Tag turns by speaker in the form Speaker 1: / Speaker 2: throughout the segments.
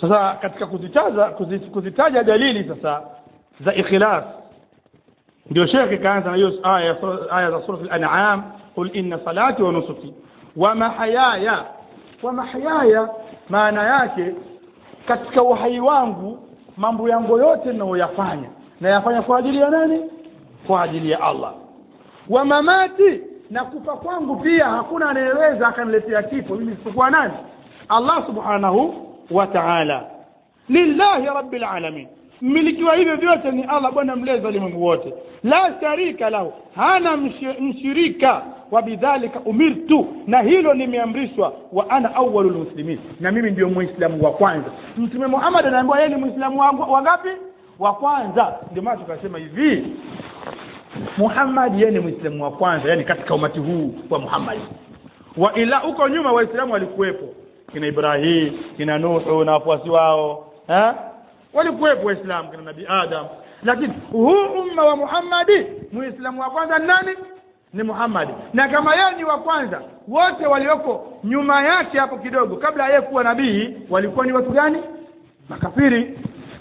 Speaker 1: sasa katika kuzitaja kuzi- kuzitaja dalili sasa za ikhlas ndio shekhe kaanza na hiyo aya aya za sura al-an'am qul inna salati wa nusuki wa mahayaya wa mahayaya maana yake katika uhai wangu mambo yangu yote ninayoyafanya nayafanya kwa ajili ya nani kwa ajili ya Allah wa mamati na kufa kwangu pia hakuna anayeweza akaniletea kifo mimi isipokuwa nani Allah subhanahu wa ta'ala lillahi rabbil alamin mmiliki wa hivyo vyote ni Allah bwana mlezi wa ulimwengu wote la sharika lahu hana mshi- mshirika wa bidhalika umirtu na hilo nimeamrishwa wa ana awwalul muslimin na mimi ndio muislamu wa kwanza mtume Muhammad anaambiwa yeye ni muislamu wangu wa ngapi wa kwanza ndio maana tukasema hivi Muhammad yeye ni muislamu wa kwanza yani katika umati huu wa Muhammad wa ila huko nyuma waislamu walikuwepo kina Ibrahim kina Nuhu na wafuasi wao eh walikuwepo waislamu kina nabii Adam lakini huu umma wa Muhammadi muislamu wa kwanza ni nani ni Muhammad na kama yeye ni wa kwanza wote walioko nyuma yake hapo kidogo kabla yeye kuwa nabii walikuwa ni watu gani makafiri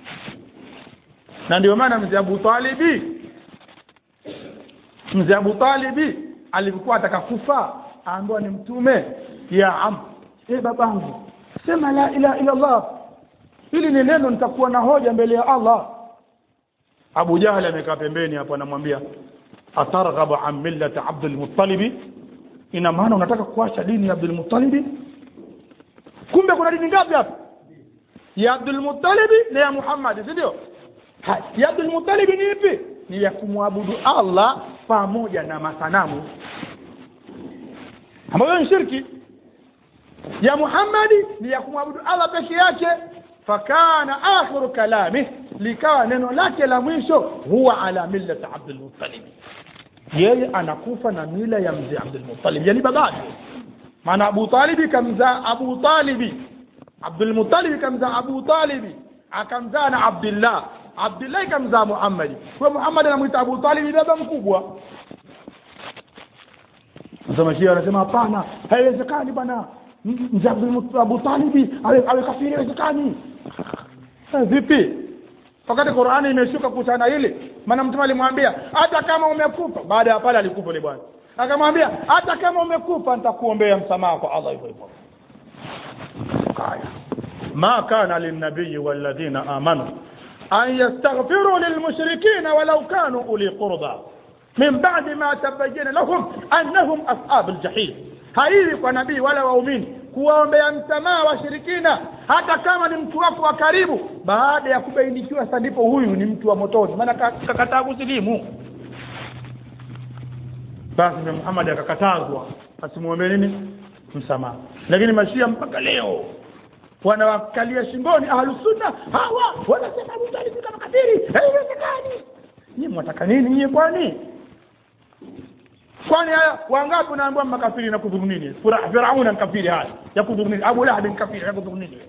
Speaker 1: na ndio maana mzee Abu Talibi mzee Abu Talibi alikuwa atakakufa aambiwa ni mtume ya am eh babangu sema la ilaha illa Allah hili ni neno nitakuwa na hoja mbele ya Allah Abu Jahal amekaa pembeni hapo anamwambia atarghabu an millati Abdul Muttalib ina maana unataka kuacha dini ya Abdul Muttalib kumbe kuna dini ngapi hapa ya Abdul Muttalib na ya Muhammad si ndio Ha, ya Abdul Muttalib ni ipi ni ya kumwabudu Allah pamoja na masanamu ambayo ni shirki ya Muhammadi ni ya kumwabudu Allah peke yake fakana akhiru kalami likawa neno lake la mwisho huwa ala millati Abdul Muttalib yeye anakufa na mila ya mzee Abdul Muttalib yani babake maana Abu Talib kamzaa Abu Talib Abdul Muttalib kamzaa Abu Talib akamzaa na Abdullah Abdullah kamzaa Muhammad kwa Muhammad anamuita Abu Talib baba mkubwa sasa mashia anasema hapana haiwezekani bwana M- mzee Abdul Abu Talib awe, awe kafiri haiwezekani Eh, vipi wakati Qur'ani imeshuka kuhusiana hili maana mtume alimwambia hata kama umekufa baada ya pale alikufa yule bwana akamwambia hata kama umekufa nitakuombea msamaha kwa Allah hivyo hivyo kaya ma kana linnabiyi walladhina amanu an yastaghfiru lilmushrikina walau kanu uli qurba min ba'di ma tabayyana lahum annahum ashabul jahim haiwi kwa nabii wala waumini kuwaombea msamaha washirikina hata kama ni mtu wako wa karibu baada ya kubainikiwa sasa ndipo huyu ni mtu wa motoni maana ka- kakataa kusilimu basi Mtume Muhammad akakatazwa asimwombee nini msamaha lakini mashia mpaka leo wanawakalia shingoni ahlusunna hawa wanasema Abu Talib kama kafiri haiwezekani nyinyi mwataka nini nyinyi kwani kwani haya wangapi unaambiwa makafiri na kudhuru nini Fira- Firauna ni kafiri haya ya kudhuru nini Abu Lahab ni kafiri ya kudhuru nini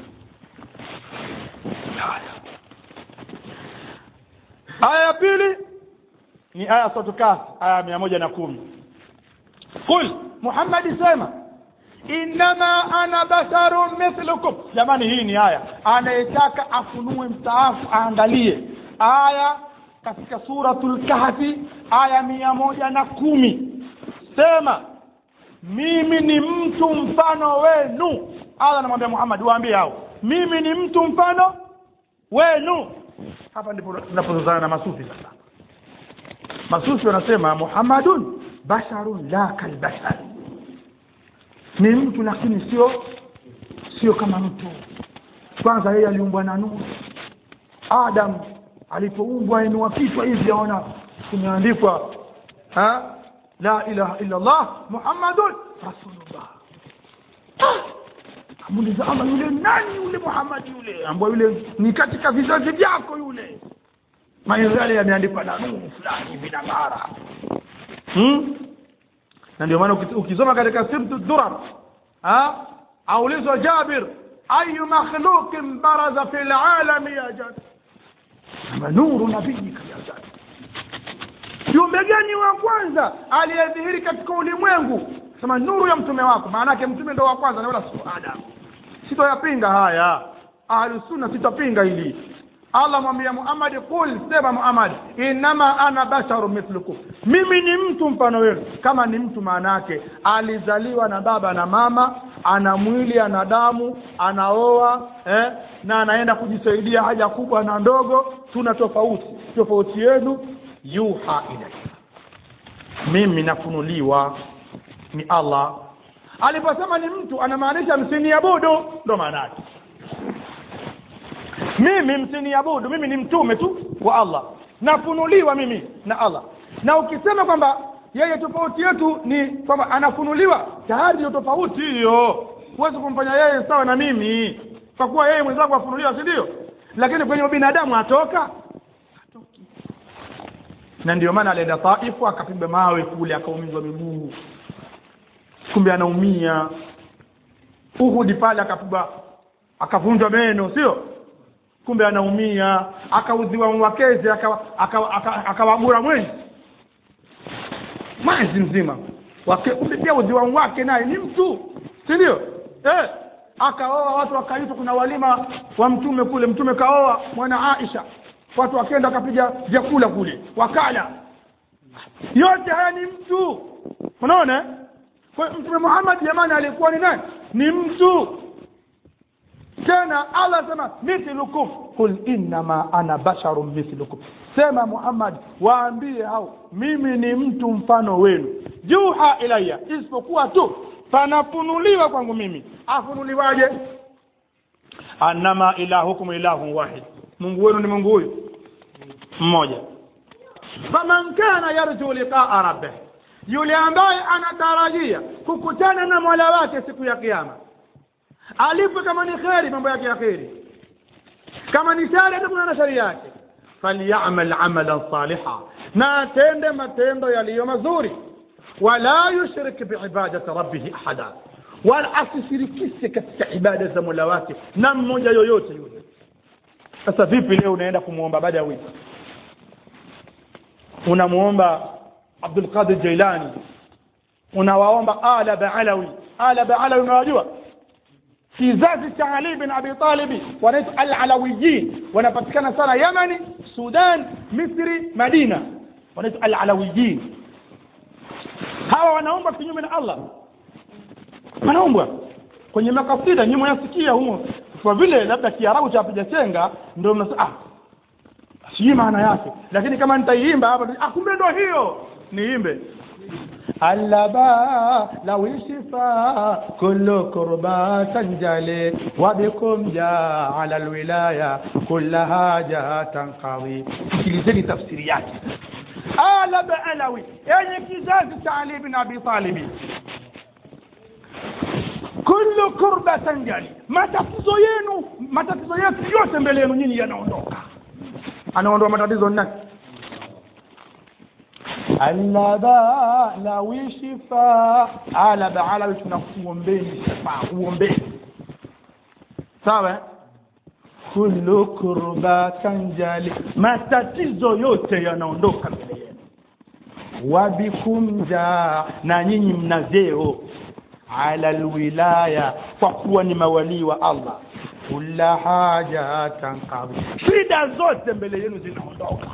Speaker 1: aya ya pili ni aya sura Kahf aya mia moja na kumi qul Muhammad sema innama ana basharun mithlukum jamani hii ni aya anayetaka afunue mstaafu aangalie aya katika suratul kahfi aya mia moja na kumi sema mimi ni mtu mfano wenu Allah anamwambia Muhammad waambie hao mimi ni mtu mfano wenu hapa ndipo tunapozozana na masufi sasa masufi wanasema Muhammadun basharun la kalbashar ni mtu lakini sio sio kama mtu kwanza yeye aliumbwa na nuru Adam alipoumbwa inua kichwa hivi aona kumeandikwa ha la ilaha illa Allah Muhammadun rasulullah amuliza Allah yule nani yule Muhammad yule ambaye yule ni katika vizazi vyako yule maneno yale yameandikwa na nuru fulani vinang'ara hmm? na ndio maana uki- ukisoma katika sibtu durar ha aulizwa Jabir ayu makhluqin baraza fil alami ya Jabir kama nuru nabiyika ya Jabir kiumbe gani wa kwanza aliyedhihiri katika ulimwengu sema nuru ya mtume wako maana yake mtume ndo wa kwanza na wala sio Adam sitoyapinga haya ahlusunna sitapinga hili allah mwambia muhammadi qul sema muhammad innama ana basharu mithlukum mimi ni mtu mfano wenu kama ni mtu maana yake alizaliwa na baba na mama ana mwili ana damu anaoa eh, na anaenda kujisaidia haja kubwa na ndogo tuna tofauti tofauti yenu yuha ilai mimi nafunuliwa ni allah aliposema ni mtu anamaanisha msiniabudu ndo maana yake mimi msiniabudu mimi ni mtume tu wa allah nafunuliwa mimi na allah na ukisema kwamba yeye tofauti yetu ni kwamba anafunuliwa tayari ndio tofauti hiyo huwezi kumfanya yeye sawa na mimi kwa kuwa yeye mwenzangu afunuliwa si ndio lakini kwenye binadamu atoka na ndio maana alienda taifu akapigwa mawe kule akaumizwa miguu kumbe anaumia uhudi pale akapigwa akavunjwa meno sio kumbe anaumia akaudhiwa mwakezi akawagura aka, aka, aka mwenzi mwezi mzima wake kumbe pia udhiwa wake naye ni mtu si ndio eh akaoa watu wakaitwa kuna walima wa mtume kule mtume kaoa mwana Aisha watu wakenda wakapiga vyakula kule wakala yote haya ni mtu unaona kwa mtume Muhammad jamani alikuwa ni nani ni mtu tena Allah sema mithlukum qul innama ana basharun mithlukum sema Muhammad waambie hao mimi ni mtu mfano wenu juha ilayya isipokuwa tu panafunuliwa kwangu mimi afunuliwaje annama ilahukum ilahun wahid Mungu wenu ni Mungu huyu mmoja faman kana yarju liqa'a rabbih yule ambaye anatarajia kukutana na Mola wake siku ya kiyama alipo kama ni kheri mambo yake ya kheri kama ni shari atakuna na shari yake falyamal amalan saliha na atende matendo yaliyo mazuri wala yushrik biibadati rabbih ahada wala asishirikishe katika ibada za mola wake na mmoja yoyote yule sasa vipi leo unaenda kumwomba badawi unamuomba Abdul Qadir Jailani unawaomba ala baalawi ala baalawi unawajua kizazi cha Ali bin Abi Talib wanaitwa al-Alawiyin wanapatikana sana Yamani Sudan Misri Madina wanaitwa al-Alawiyin hawa wanaomba kinyume na Allah wanaombwa kwenye makasida nyinyi mnasikia humo kwa vile labda kiarabu cha pijasenga ndio mnasema ah sijui maana yake lakini kama nitaiimba hapa ah kumbe ndio hiyo niimbe اللبا لو شفا كل كربا تنجلي وبكم جاء على الولاية كل حاجة تنقضي sikilizeni tafsiri yake alaba alawi yenye kizazi cha ali bin abi talibi kullu kurba tanjali matatizo yenu matatizo yetu yote mbele yenu nyinyi yanaondoka anaondoa matatizo nani alaba lawi shifa alaba alawi tunakuombeni shifa uombeni sawa kullu kurba tanjali matatizo yote yanaondoka mbele yenu wabikumja na nyinyi mnazeo ala alwilaya kwa kuwa ni mawalii wa Allah kula haja tanqabi shida zote mbele yenu zinaondoka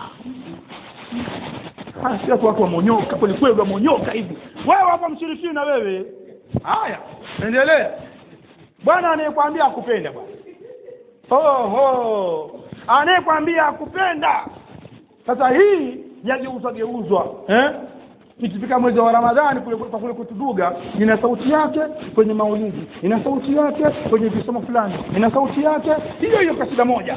Speaker 1: si watu watu wamonyoka kweli kweli wamonyoka hivi wewe hapa mshirikina wewe haya endelea bwana anayekwambia akupenda bwana oho anayekwambia akupenda sasa hii yageuzwa geuzwa eh ikifika mwezi wa ramadhani kule kwa kule kutuduga ina sauti yake kwenye maulidi ina sauti yake kwenye visomo fulani ina sauti yake hiyo hiyo kasida moja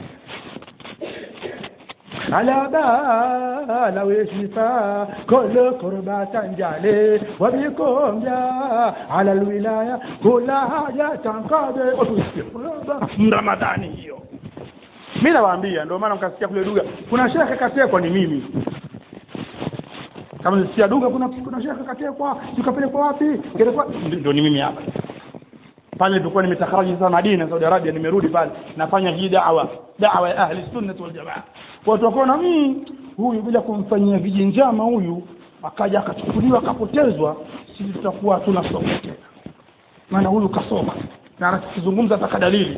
Speaker 1: على بال وشفاء كل كربة تنجلي وبكم جاء على الولاية كل حاجة تنقضي Ramadhani hiyo mimi nawaambia ndio maana mkasikia kule duga kuna shekhe katekwa ni mimi kama nisikia duga kuna kuna shekhe katekwa tukapelekwa wapi ngelikuwa ndio ni mimi hapa pale nilipokuwa nimetakaraji sasa Madina Saudi Arabia nimerudi pale nafanya hii da'wa da'wa ya ahli sunnah wal jamaa watu wakaona mimi huyu bila kumfanyia vijinjama huyu akaja akachukuliwa akapotezwa sisi tutakuwa hatuna soko tena maana huyu kasoma na anakizungumza ataka dalili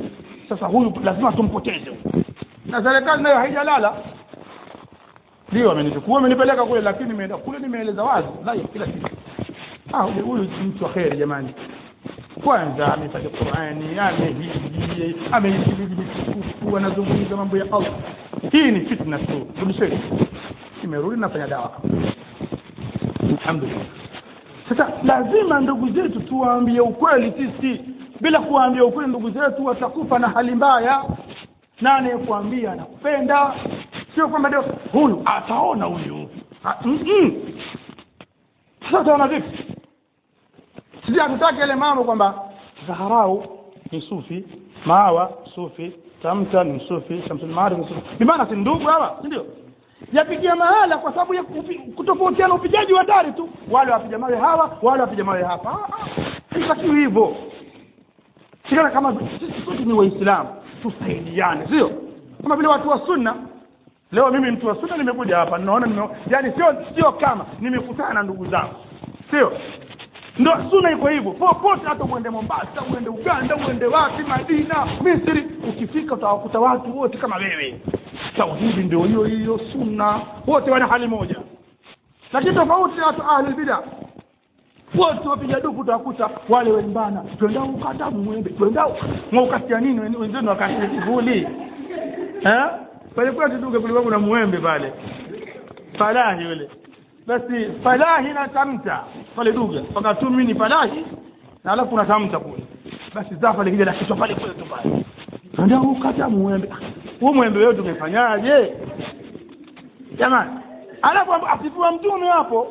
Speaker 1: sasa huyu lazima tumpoteze huyu na serikali nayo haijalala ndio amenichukua wamenipeleka kule lakini nimeenda kule nimeeleza wazi wallahi kila kitu ah huyu huyu ni mtu wa kheri jamani kwanza amefanya Qur'ani amehiji amehiji mitukufu anazungumza mambo ya Allah hii ni fitna tu rudisheni nimerudi nafanya dawa alhamdulillah sasa lazima ndugu zetu tuwaambie ukweli sisi bila kuwaambia ukweli ndugu zetu watakufa na hali mbaya nani kuambia anakupenda sio kwamba ndio huyu ataona huyu Ah, mm, mm. sasa utaona vipi sisi hatutaki yale mambo kwamba Zaharau ni sufi Mawa sufi Tamta ni sufi Shamsul Maarif ni sufi bimaana si ndugu hawa si ndio yapigia mahala kwa sababu ya kupi- kutofautiana upigaji wa dari tu wale wapiga mawe hawa wale wapiga mawe hapa Ah, ah, haitakiwi hivyo sikana kama sisi sote ni waislamu tusaidiane sio kama vile watu wa sunna leo mimi mtu wa sunna nimekuja hapa naona nime, yani sio sio kama nimekutana na ndugu zangu sio ndo sunna iko hivyo popote hata uende mombasa uende uganda uende wapi madina misri ukifika utawakuta watu wote kama wewe tauhidi ndio hiyo hiyo sunna wote wana hali moja lakini tofauti na watu ahli bida wote wapiga duku utawakuta wale wembana twendao ukata mwembe twendao mwaukatia nini wen- wenzenu wakatia kivuli eh pale kwa tuduke kulikuwa kuna mwembe pale falahi yule basi falahi na tamta pale duga wakati mimi ni falahi na alafu kuna tamta kule basi zafa likija la kichwa pale kule tu pale twendao ukata mwembe huo mwembe wewe tumefanyaje jamani alafu asifua mtume hapo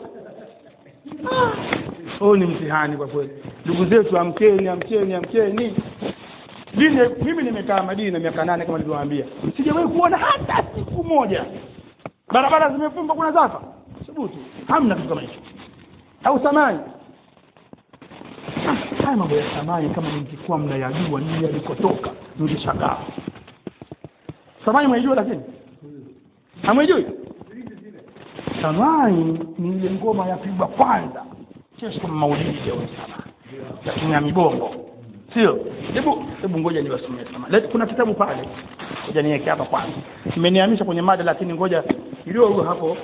Speaker 1: huu ni mtihani kwa kweli ndugu zetu amkeni amkeni amkeni dini mimi nimekaa madina miaka nane kama nilivyowaambia sijawahi kuona hata siku moja barabara zimefungwa kuna zafa thubutu hamna kitu kama hicho au samani Ah, haya mambo ya samani kama mngekuwa mnayajua nini yalikotoka mngeshangaa samani mwaijua lakini hamwijui samani ni ile ngoma yapigwa kwanza kesho maulidi ya usalama lakini ya mibongo sio hebu hebu ngoja niwasomee sama Let, kuna kitabu pale ngoja niweke hapa kwanza nimeniamisha kwenye mada lakini ngoja kidogo hapo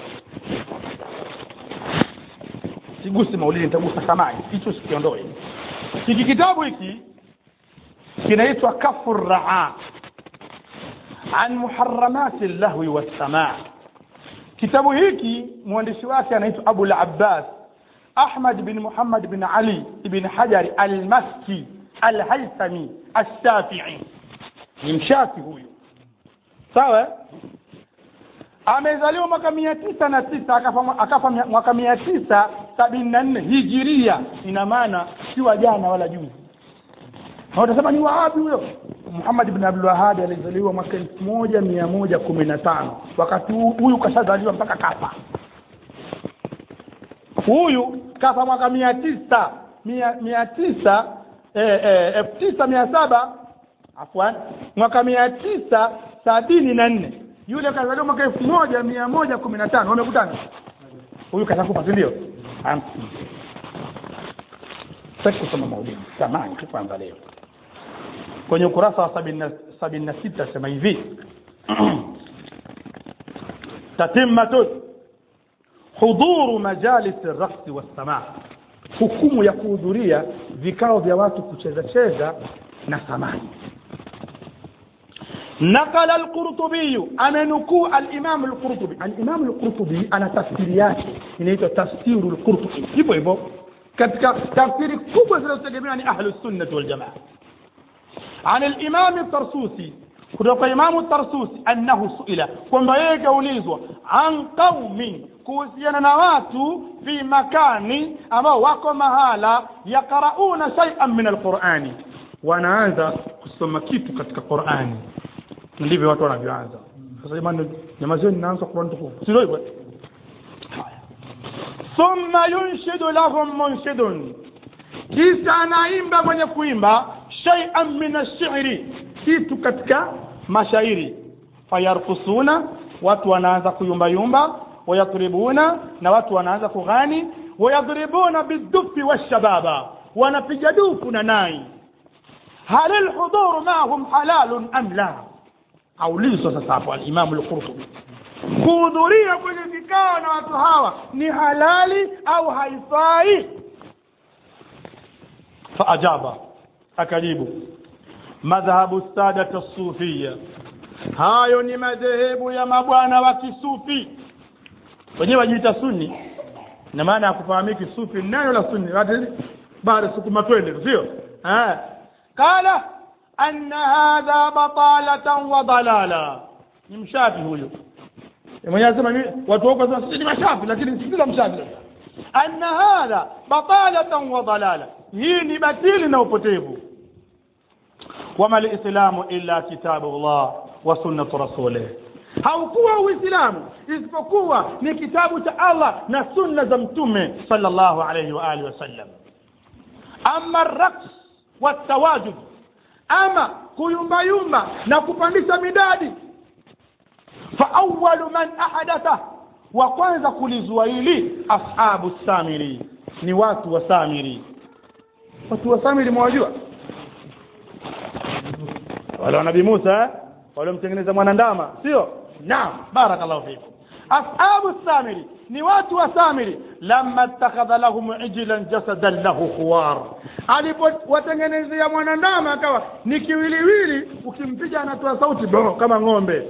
Speaker 1: sigusi maulidi nitagusa samani hicho sikiondoe hiki kitabu hiki kinaitwa kafu raa an muharamati llahwi wassamaa kitabu hiki mwandishi wake anaitwa abu labbas ahmad bin muhammad bin ali ibn hajari almaski alhaithami alshafii ni mshafi huyu sawa amezaliwa mwaka mia tisa na tisa akafa, akafa mia- mwaka mia tisa sabini na nne hijiria ina maana si wa jana wala juzi na utasema ni wahabi huyo muhammad bin abdul wahabi alizaliwa mwaka elfu moja mia moja kumi na tano wakati huu- huyu kashazaliwa mpaka kafa huyu kafa mwaka mia tisa mia, mia tisa eh, eh, elfu tisa mia saba afwan mwaka mia tisa sabini na nne yule kazaliwa mwaka elfu moja mia moja kumi na tano wamekutana huyu kashakufa si ndio hamsini sitaki kusoma maulidi samani tu kwanza leo kwenye ukurasa wa sabini na- sabini na sita sema hivi tatimmatun hudhuru majalisi raksi wassamaa hukumu ya kuhudhuria vikao vya watu kucheza cheza na samani نقل القرطبي amenukuu alimamu lqurtubi alimamu lqurtubi ana tafsiri yake inaitwa tafsiru lqurtubi hivyo hivyo katika tafsiri kubwa zinazotegemewa ni ahlu sunnati waljamaa عن الإمام الطرسوسي kutoka imamu tarsusi annahu suila kwamba yeye kaulizwa an qaumin kuhusiana na watu fi makani ambao wako mahala yaqrauna shay'an min alqurani wanaanza kusoma kitu katika qurani ndivyo watu wanavyoanza sasa jamani nyamazeni naanza qurani tukufu sio hivyo Haya. thumma yunshidu lahum munshidun kisha anaimba mwenye kuimba shay'an min ash-shi'ri kitu katika mashairi fayarkusuna watu wanaanza kuyumbayumba wayatribuna na watu wanaanza kughani wayadribuna bidufi washababa wanapiga dufu na nai hal alhuduru ma'ahum halalun am la aulizwa sasa hapo alimamu al-Qurtubi kuhudhuria kwenye vikao na watu hawa ni halali au haifai faajaba akajibu madhhabu sadata sufia hayo ni madhehebu ya mabwana wa kisufi wenyewe wajiita sunni na maana ya kufahamiki sufi neno la sunni watu baada sukuma twende sio eh qala anna hadha batalatan wa dalala ni mshafi huyo mwenyewe anasema mimi watu wako wanasema sisi ni mashafi lakini sisi la mshafi anna hadha batalatan wa dalala hii ni batili na upotevu wama lislamu illa kitabu Allah wa sunnatu rasulih haukuwa uislamu isipokuwa ni kitabu cha Allah na sunna za mtume sallallahu alayhi wa alihi wasallam ama raqs watawajud ama kuyumbayumba na kupandisha midadi fa awwalu man ahadatha wa kwanza kulizua hili ashabu samiri ni watu wa samiri watu wa samiri mwajua wale wa nabii Musa waliomtengeneza mwanandama sio naam barakallahu fikum ashabu samiri ni watu wa samiri lamma ittakhadha lahum ijlan jasadan lahu khuwar alipowatengenezea mwanandama akawa ni kiwiliwili ukimpiga anatoa sauti bo kama ng'ombe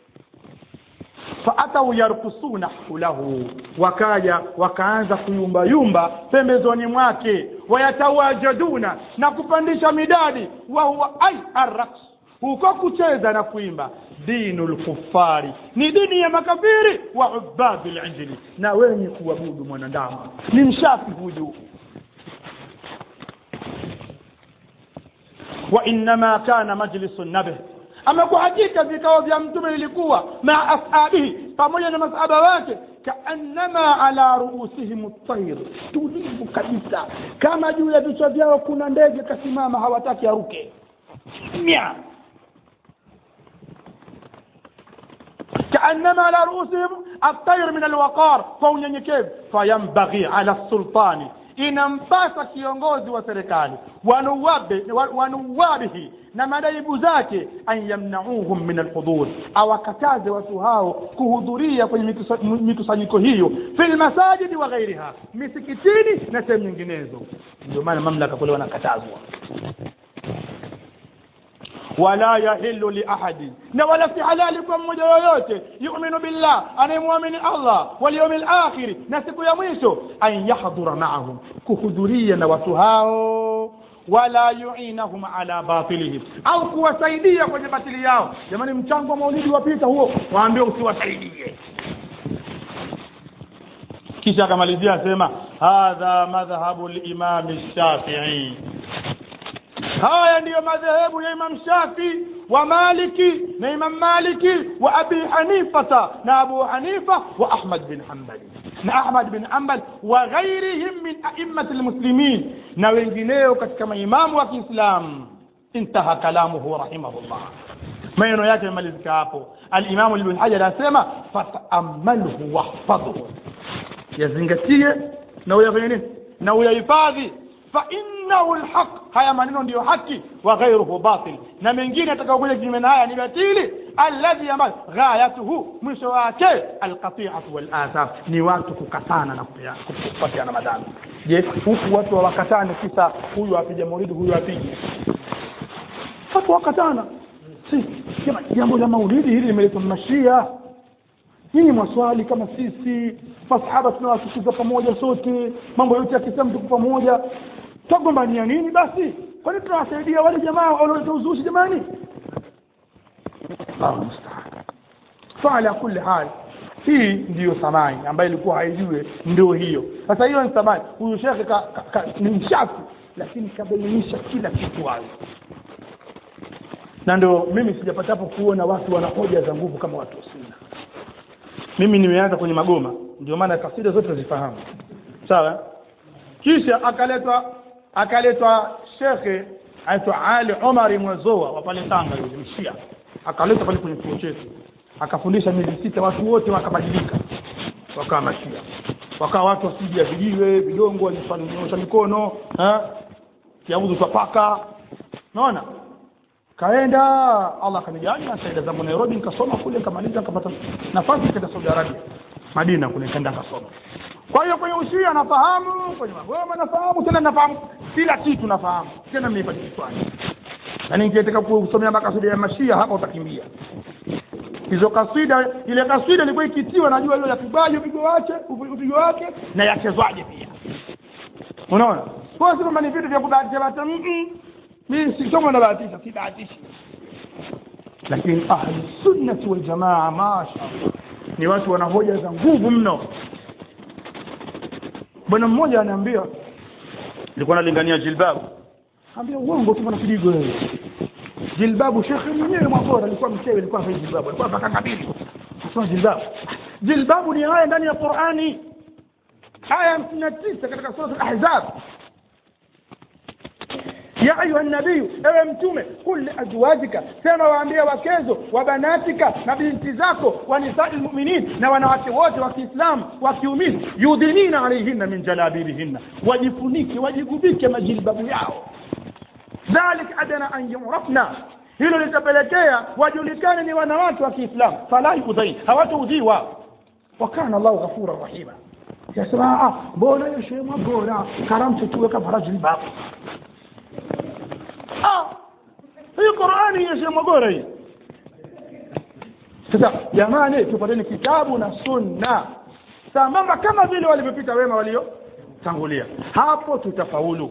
Speaker 1: faatau yarkusuna lahu wakaja wakaanza kuyumbayumba pembezoni mwake wayatawajaduna na kupandisha midadi wa huwa ai arraqs huko kucheza na kuimba dinu lkufari ni dini ya makafiri wa ubadi linjili na wenye kuabudu mwanadamu ni mshafi huyu wa innama kana majlisu nabih ama kwa hakika vikao vya mtume ilikuwa maa ashabihi pamoja na masahaba wake kaannama ala ruusihim tair tulivu kabisa kama juu ya vichwa vyao kuna ndege kasimama hawataki aruke mia كأنما على رؤوسهم الطير من الوقار فونyenyekevu فينبغي على السلطان inampasa kiongozi wa serikali wanuwabe wanuwabihi na madaibu zake an yamnauhum min alhudhur awakataze watu hao kuhudhuria kwenye mikusanyiko hiyo fil masajidi wa ghairiha misikitini na sehemu nyinginezo ndio maana mamlaka kule wanakatazwa wala yahillu li ahadin na wala si halali kwa mmoja yoyote yu'minu billah anayemwamini Allah wal yawmil akhir na siku ya mwisho an yahdhura ma'ahum kuhudhuria na watu hao wala yuinahum ala batilihim au kuwasaidia kwenye batili yao jamani mchango wa maulidi wapita huo waambie usiwasaidie kisha akamalizia asema hadha madhhabu al-imam shafii haya ndiyo madhehebu ya imam shafi wa maliki na imam maliki wa abi hanifata na abu hanifa wa ahmad bin hanbali na ahmad bin hanbal wa ghairihim min aimmati lmuslimin na wengineo katika maimamu wa kiislamu intaha kalamuhu rahimahullah maneno yake yamemalizika hapo alimamu ibn hajar anasema fataamalhu wahfadhhu yazingatie na uyafanye nini na uyahifadhi فإنه الحق haya maneno ndiyo haki wa ghairuhu batil na mengine atakayokuja kinyume na haya ni batili alladhi ambayo ghayatuhu mwisho wake alqati'atu wal athar ni watu kukatana na kupatiana madhambi je huku watu hawakatane kisa huyu apige maulidi huyu apige watu wakatana si jambo la maulidi hili limeletwa mashia nyinyi maswali kama sisi masahaba tunawasikiza pamoja sote mambo yote ya Kiislamu tuko pamoja twagombania nini basi kwani tunawasaidia wale jamaa walioleta uzushi jamani Allahu musta'an faala kulli hal hii ndiyo thamani ambayo ilikuwa haijue ndio hiyo sasa hiyo ni thamani huyu shekhe ni mshafi lakini kabainisha kila kitu wazi na ndio mimi sijapatapo kuona watu wana hoja za nguvu kama watu wa sunna mimi nimeanza kwenye magoma ndio maana kasida zote nazifahamu sawa kisha akaletwa akaletwa shekhe aitwa Ali Omar Mwezoa wa pale Tanga yule mshia akaletwa pale kwenye chuo chetu akafundisha miezi sita watu wote wakabadilika wakawa mashia wakawa watu wasiji vijiwe vidongo wanyosha mikono kiaudhu twapaka naona kaenda Allah akanijalia nikaenda zangu Nairobi nikasoma kule nikamaliza nikapata nafasi nikaenda Saudi Arabia Madina kule nikaenda kasoma kwa hiyo kwenye ushia nafahamu kwenye magoma nafahamu tena nafahamu kila kitu nafahamu tena nimepata kiswahili na ningetaka kusomea makasudi ya mashia hapa utakimbia hizo kasida ile kasida ilikuwa ikitiwa najua ile yapigaje upigo wake upigo wake na yachezwaje pia unaona kwa sababu kama ni vitu vya kubahatisha bahati mm mimi si somo na bahatisha si bahatishi lakini ahli sunnati wal jamaa mashaallah ni watu wana hoja za nguvu mno bwana mmoja anaambia nilikuwa nalingania jilbabu ambia uongo tu bwana kidigo wewe jilbabu shekhe mwenyewe mwabora alikuwa mchewe alikuwa hafai jilbabu alikuwa mpaka kabili sasa jilbabu jilbabu ni aya ndani ya Qur'ani aya 59 katika sura al-ahzab ya ayuha nabiyu ewe mtume kul liazwajika sema waambie wakezo wa banatika na binti zako wa nisai lmuminin na wanawake wote wa kiislamu wa kiumini yudhinina alaihinna min jalabibihinna wajifunike wajigubike majilbabu yao dhalik adana an yurafna hilo litapelekea wajulikane ni wanawake wa kiislamu fala yudhain hawataudhiwa wakana allahu ghafura rahima yasema ah bora hiyo shema bora karamtu tuweka farajilbabu ah hii Qur'ani inasema bora hii sasa jamani tupateni kitabu na sunna sambamba kama vile walivyopita wema waliotangulia hapo tutafaulu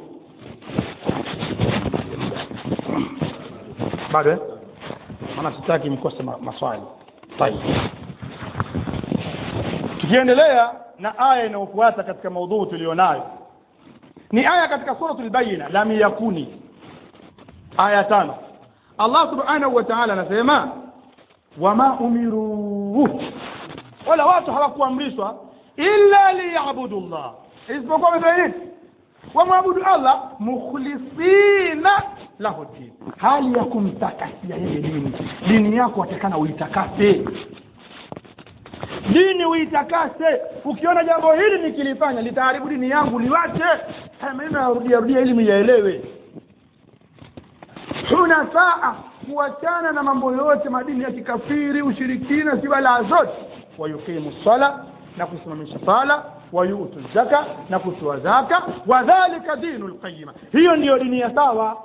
Speaker 1: bado eh? maana sitaki mkose ma maswali tayeb tukiendelea na aya inayofuata katika maudhui tulionayo ni aya katika suratul bayina lam yakuni aya tano Allah subhanahu wa ta'ala anasema wama umiru wala watu hawakuamrishwa illa liyabudu Allah isipokuwa wamefanya nini wamwabudu Allah mukhlisina lahu din hali ya kumtakasia yeye dini dini yako watakana uitakase dini uitakase ukiona jambo hili nikilifanya litaharibu dini yangu liwache mimi narudia rudia ili miyaelewe hunafaa kuachana na mambo yote madini ya kikafiri ushirikina sibalaa zote wayuqimu sala na kusimamisha sala wayutu zaka na kutoa zaka wadhalika dinu lqayima hiyo ndiyo dini ya sawa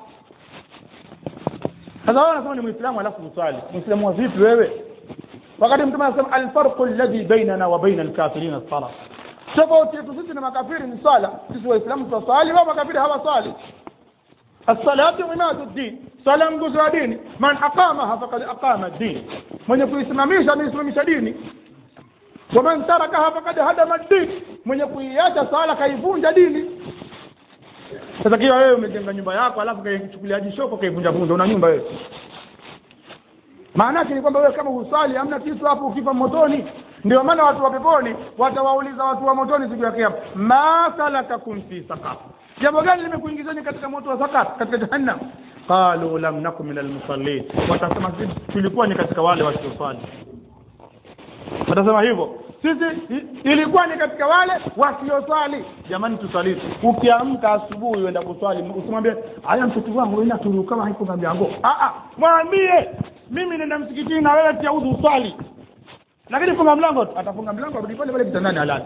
Speaker 1: sasa wewe unasema ni muislamu alafu uswali muislamu wa vipi wewe wakati mtume anasema alfarqu alladhi bainana wa baina alkafirin as-salah tofauti yetu sisi na makafiri ni swala sisi waislamu tunaswali wao makafiri hawaswali الصلاة عماد الدين صلاة nguzo ya dini man aqamaha faqad aqama ad-din mwenye kuisimamisha ameisimamisha dini waman tarakaha faqad hadama ad-din mwenye kuiacha sala kaivunja dini sasa kiwa wewe umejenga nyumba yako alafu kaichukulia jishoko kaivunja vunja una nyumba wewe maana yake ni kwamba wewe kama husali hamna kitu hapo ukifa motoni ndio maana watu wa peponi watawauliza watu wa motoni siku ya kiyama ma salakakum fi saqar jambo gani limekuingizeni katika moto wa sakar katika jahannam qalu lam nakum min almusallin watasema sisi tulikuwa ni katika wale wasioswali watasema hivyo sisi ilikuwa ni katika wale wasioswali jamani tusali ukiamka asubuhi uenda kuswali usimwambie haya mtoto wangu wewe turu kama haiko mlango ah ah mwambie mimi nenda msikitini na wewe tia udhu uswali lakini funga mlango atafunga mlango arudi pale pale kitandani halali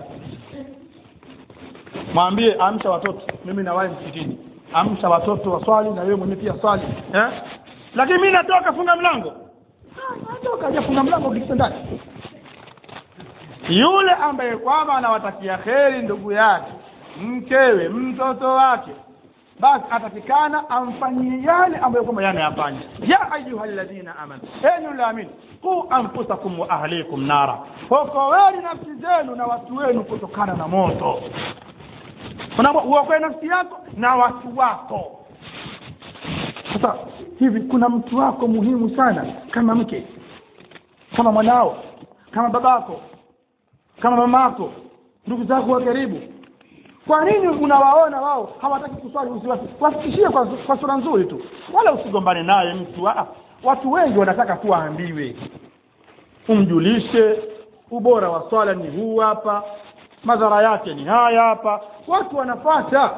Speaker 1: mwambie amsha watoto mimi nawahi msikitini amsha watoto waswali na wewe mwenyewe pia swali eh lakini mimi natoka funga mlango natoka hajafunga mlango ukikita ndani yule ambaye kwamba anawatakia kheri ndugu yake mkewe mtoto wake basi atakikana amfanyie yale ambayo kwamba yanayafanya ya ayuha alladhina amanu enyu laamini qu anfusakum wa ahlikum nara okoweni nafsi zenu na watu wenu kutokana na moto uokoe nafsi yako na watu wako sasa hivi kuna mtu wako muhimu sana kama mke kama mwanao kama babako kama mamako ndugu zako wa karibu kwa nini unawaona wao hawataki kuswali usiwasi wafikishie kwa, kwa sura nzuri tu wala usigombane naye mtu ah, watu wengi wanataka tu waambiwe umjulishe ubora wa swala ni huu hapa madhara yake ni haya hapa watu wanapata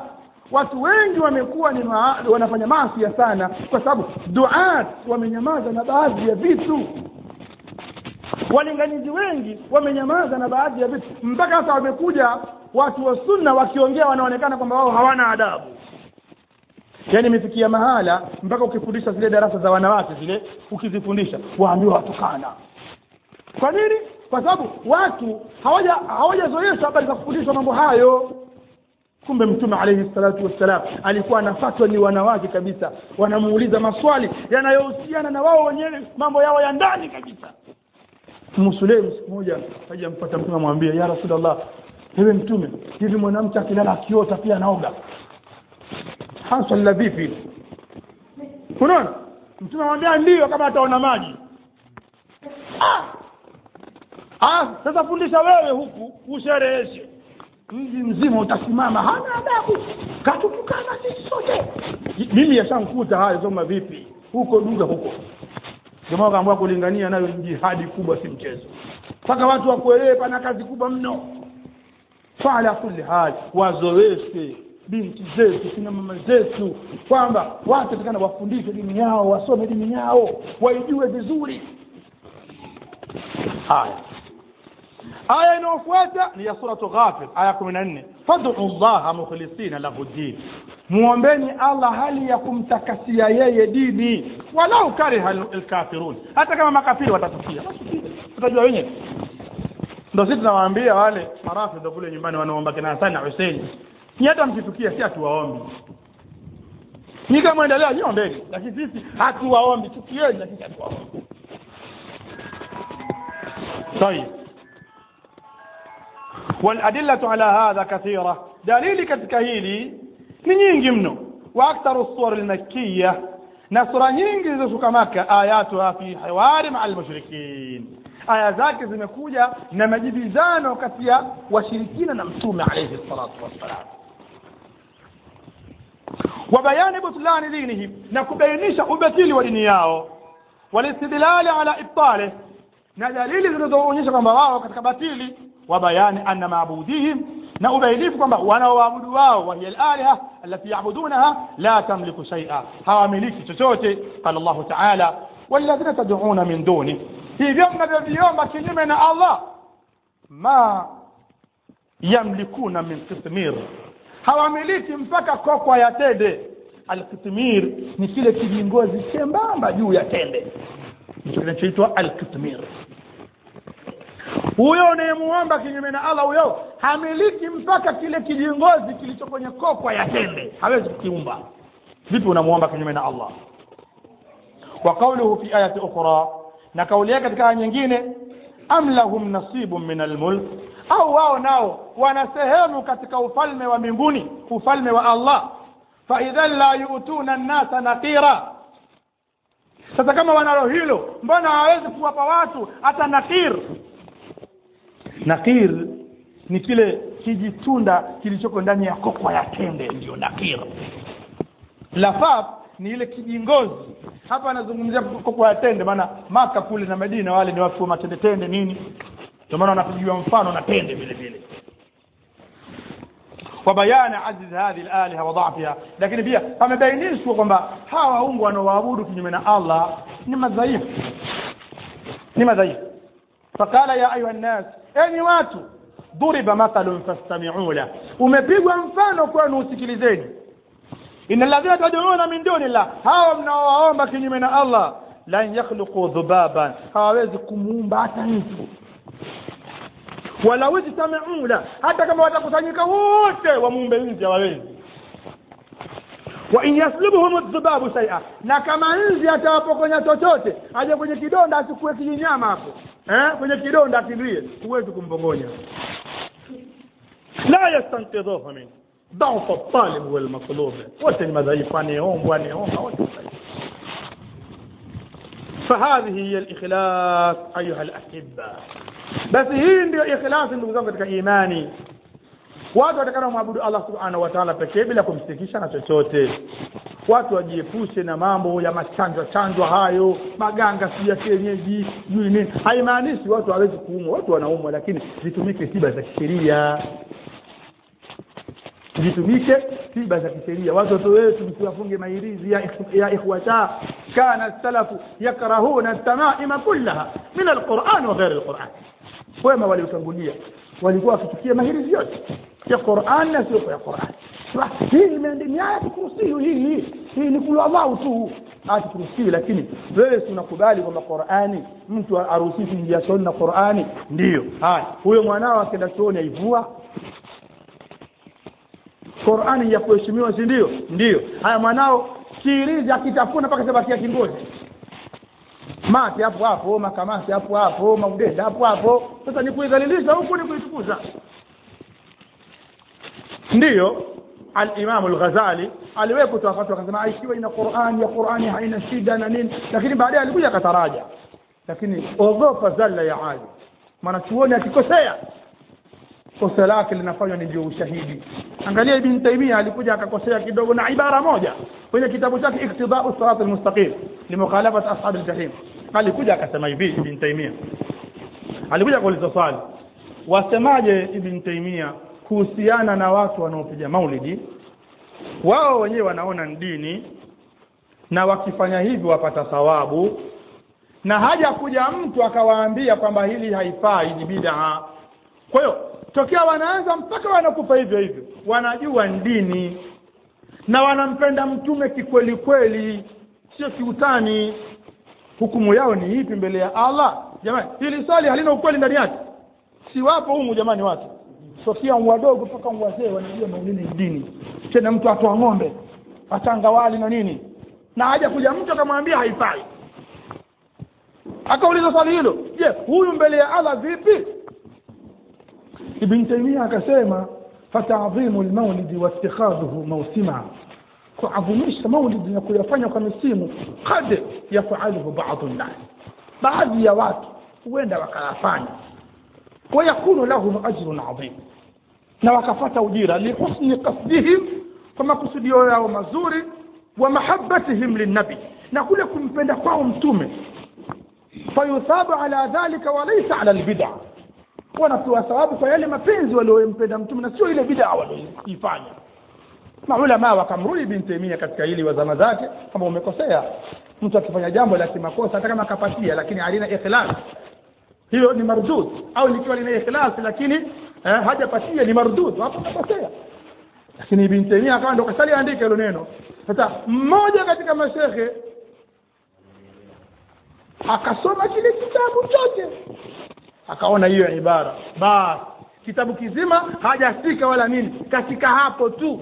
Speaker 1: watu wengi wamekuwa ni ma, wanafanya maasi sana kwa sababu duat wamenyamaza na baadhi ya vitu walinganizi wengi wamenyamaza na baadhi ya vitu mpaka sasa wamekuja watu wa sunna wakiongea wanaonekana kwamba wao hawana adabu yaani imefikia mahala mpaka ukifundisha zile darasa za wanawake zile ukizifundisha waambiwa watukana kwa nini kwa sababu watu hawaja hawajazoeshwa habari za kufundishwa mambo hayo kumbe mtume alayhi salatu wassalam alikuwa anafatwa ni wanawake kabisa wanamuuliza maswali yanayohusiana na wao wenyewe mambo yao ya ndani kabisa Musulemu siku moja aje ampata mtume amwambia ya Rasulullah ewe mtume hivi mwanamke akilala akiota pia anaoga hasa la vipi unaona mtume amwambia ndio kama ataona maji ah ah sasa fundisha wewe huku ushereheshe mji mzima utasimama hana adabu katutukana sisi sote mimi yashamkuta hayo soma vipi huko duga huko jamaa kaambiwa kulingania nayo jihadi kubwa si mchezo mpaka watu wakuelewe pana kazi kubwa mno fala kulli hal wazoeshe binti zetu kina mama zetu kwamba watu takana wafundishe dini yao wasome dini yao waijue vizuri haya aya inayofuata ni ya suratu ghafir aya kumi na nne fad'u llaha mukhlisina lahu din muombeni allah hali ya kumtakasia yeye dini walau kariha lkafirun hata kama makafiri watatukia utajua wenyewe ndo sisi tunawaambia wale marafidha kule nyumbani wanaomba kina Hassan na Hussein ni hata mkitukia si hatuwaombi ni kama endelea nyombeni lakini sisi hatuwaombi tukieni lakini hatuwaombi طيب والأدلة على هذا كثيرة دليل كتكهيلي ni nyingi mno واكثر الصور المكيه na sura nyingi zilizotoka maka ayatuha fi hiwari maa almushrikin aya zake zimekuja na majibizano kati ya washirikina na mtume alayhi salatu wassalam wa bayani butlani dinihim na kubainisha ubatili wa dini yao walistidlali ala ibtalih na dalili zinazoonyesha kwamba wao katika batili wa bayani anna maabudihim na ubainifu kwamba wanaoabudu wao wahiya alaliha allati yabudunaha la tamliku shaia hawamiliki chochote qala llahu taala walladhina tad'una min duni hivyo mnavyoviomba kinyume na allah ma yamlikuna min qitmir hawamiliki mpaka kokwa ya tende alkitmir ni kile kijingozi chembamba juu ya tende ndicho kinachoitwa alkitmir huyo unayemuomba kinyume na allah huyo hamiliki mpaka kile kijingozi kilicho kwenye kokwa ya tende hawezi kukiumba vipi unamuomba kinyume na allah wa qauluhu fi ayati ukhra na kauli yake katika aya nyingine am lahum nasibun min almulk au wao nao wana sehemu katika ufalme wa mbinguni ufalme wa allah faidhan la yutuna nnasa nakira sasa kama wanalo hilo mbona hawawezi kuwapa watu hata nakir nakir ni kile kijitunda kilichoko ndani ya kokwa ya tende ndio nakir lafaf ni ile kijingozi hapa anazungumzia kokwa ya tende maana maka kule na medina wale ni watu wa matende tende nini ndio maana wanapigiwa mfano na tende vile vile وبيان عجز هذه الآلهة وضعفها lakini pia pamebainishwa kwamba hawa waungu wanaoabudu kinyume na Allah ni madhaifu ni madhaifu فقال يا أيها الناس enyi watu ضرب مثل فاستمعوا له umepigwa mfano kwenu usikilizeni inna alladhina tad'una min duni llah hawa mnaowaomba kinyume na Allah lan yakhluqu dhubaban hawawezi kumuumba hata mtu walau ijtamau la hata kama watakusanyika wote wamuumbe nzi hawawezi wa in yaslubuhum dhubabu shay'a na kama nzi atawapokonya chochote aje kwenye kidonda asikue kijinyama hapo eh kwenye kidonda akimbie huwezi kumpongonya la yastanqidhuhu min ضعف الطالب والمطلوب wote ni madhaifu anayeombwa anayeomba wote فهذه هي الإخلاص أيها الأحبة basi hii ndio ikhlasi ndugu zangu katika imani watu watakana mwabudu allah subhanahu wa taala pekee bila kumshirikisha na chochote watu wajiepushe na mambo ya machanjwa chanjwa hayo maganga si ya kienyeji jui nini haimaanishi watu hawezi kuumwa watu wanaumwa lakini zitumike tiba za kisheria zitumike tiba za kisheria watoto wetu msiwafunge mahirizi ya, ya ikhwata kana salafu yakrahuna tamaima kullaha min alquran wa ghairi alquran wema waliotangulia walikuwa wakichukia mahirizi yote ya Qur'an na sio ya Qur'an hii imeandikwa aya kursiyu hii hii hii ni kulu Allah tu ati kursiyu lakini wewe unakubali kwamba Qur'ani mtu aruhusiwi kuingia chooni na Qur'ani ndiyo haya huyo mwanao akienda chooni aivua Qur'ani ya kuheshimiwa si ndio ndio haya mwanao kirizi akitafuna mpaka sabakia kingozi mate hapo hapo makamasi hapo hapo maudenda hapo hapo sasa ni kuidhalilisha huku ni kuitukuza ndiyo al-Imam al-Ghazali aliwahi kutoa fatwa akasema ikiwa ina Qur'an ya Qur'ani haina shida na nini lakini baadaye alikuja akataraja lakini ogopa zalla ya ali maana chuoni akikosea kosa lake linafanywa ni ndio ushahidi angalia ibn Taymiyyah alikuja akakosea kidogo na ibara moja kwenye kitabu chake iktidau sirat almustaqim limukhalafat ashab aljahim alikuja akasema hivi ibn Taymiyyah alikuja kuuliza swali wasemaje ibn Taymiyyah kuhusiana na watu wanaopiga maulidi wao wenyewe wanaona ni dini na wakifanya hivyo wapata thawabu na haja kuja mtu akawaambia kwamba hili haifai ni bid'a kwa hiyo tokea wanaanza mpaka wanakufa hivyo hivyo wanajua ni dini na wanampenda mtume kikweli kweli sio kiutani hukumu yao ni ipi mbele ya Allah jamani hili swali halina ukweli ndani yake si wapo humu jamani watu tokea wadogo mpaka wazee wanajua maulidi ni dini tena mtu atoa ng'ombe atanga wali na nini na haja kuja mtu akamwambia haifai akauliza swali hilo je huyu mbele ya Allah vipi ibn Taymiyyah akasema fatadhimu almawlid wa ittikhadhuhu mawsima kuadhimisha maulidi na kuyafanya kwa misimu kad yafaluhu baadhi nnas baadhi ya watu huenda wakayafanya wayakunu lahum ajrun adhim na wakapata ujira lihusni qasdihim kwa makusudio yao mazuri wa mahabbatihim linnabi na kule kumpenda kwao mtume fayuthabu ala dhalika walaysa ala albid'a wanapewa thawabu kwa yale mapenzi waliompenda mtume na sio ile bid'a walioifanya maulama wakamrudi ibn Taymiyyah katika hili wa zama zake kama umekosea mtu akifanya jambo la kimakosa hata kama akapatia lakini halina ikhlas hilo ni mardud au likiwa lina ikhlas lakini eh, hajapatia ni mardud hapo kakosea lakini ibn Taymiyyah akawa ndo kasali andika hilo neno sasa mmoja katika mashehe akasoma kile kitabu chote akaona hiyo ibara basi kitabu kizima hajafika wala nini katika hapo tu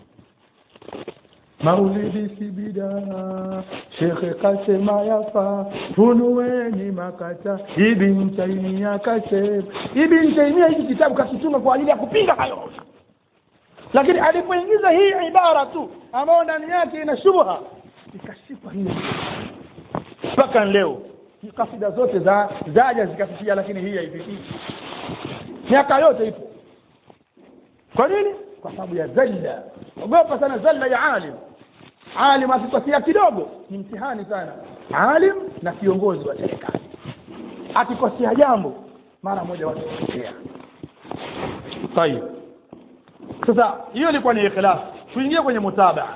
Speaker 1: maulidi si bidaa shekhe kasema yafa funueni makata ibn taimia kasema ibn taimia hiki kitabu kakituma kwa ajili ya kupinga hayo lakini alipoingiza hii ibara tu ambayo ndani yake ina shubha ikashikwa hiyo mpaka leo kasida zote za zaja zikafikia lakini hii haifikii miaka yote ipo kwa nini kwa sababu ya zalla ogopa sana zalla ya alim alim akikosea kidogo ni mtihani sana alim na kiongozi wa serikali akikosea jambo mara moja watu wakosea tayib sasa hiyo ilikuwa ni ikhlas tuingie kwenye mutabaa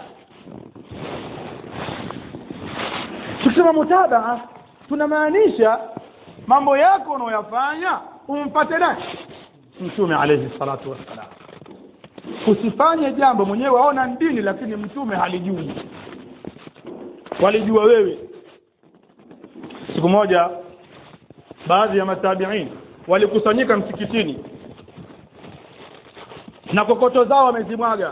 Speaker 1: tukisema mutabaa tunamaanisha mambo yako unayoyafanya umpate nani mtume alayhi salatu wassalam usifanye jambo mwenyewe waona dini lakini mtume halijui walijua wewe siku moja baadhi ya matabiin walikusanyika msikitini na kokoto zao wamezimwaga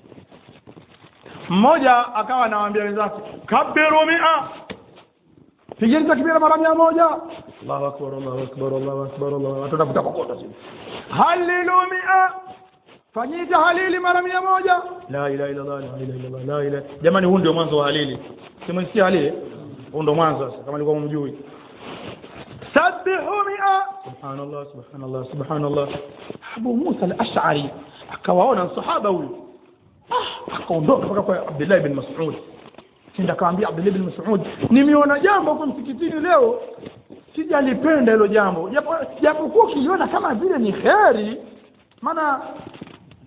Speaker 1: mmoja akawa anawaambia wenzake kabiru mia pigeni takbira mara mia moja Allahu akbar Allahu akbar Allahu akbar Allahu atatafuta kokoto sisi halilu mia fanyeni tahlili mara mia moja la ilaha illa Allah la ilaha illa Allah la ilaha jamani huu ndio mwanzo wa halili simsikia halili huu ndio mwanzo sasa kama alikuwa mjui sabbihu mia subhanallah subhanallah subhanallah Abu Musa al-Ash'ari akawaona sahaba huyu ah akaondoka mpaka kwa Abdullah ibn Mas'ud Kinda akamwambia Abdullah ibn Mas'ud nimeona jambo huko msikitini leo sijalipenda hilo jambo japo japokuwa ukiona kama vile ni kheri maana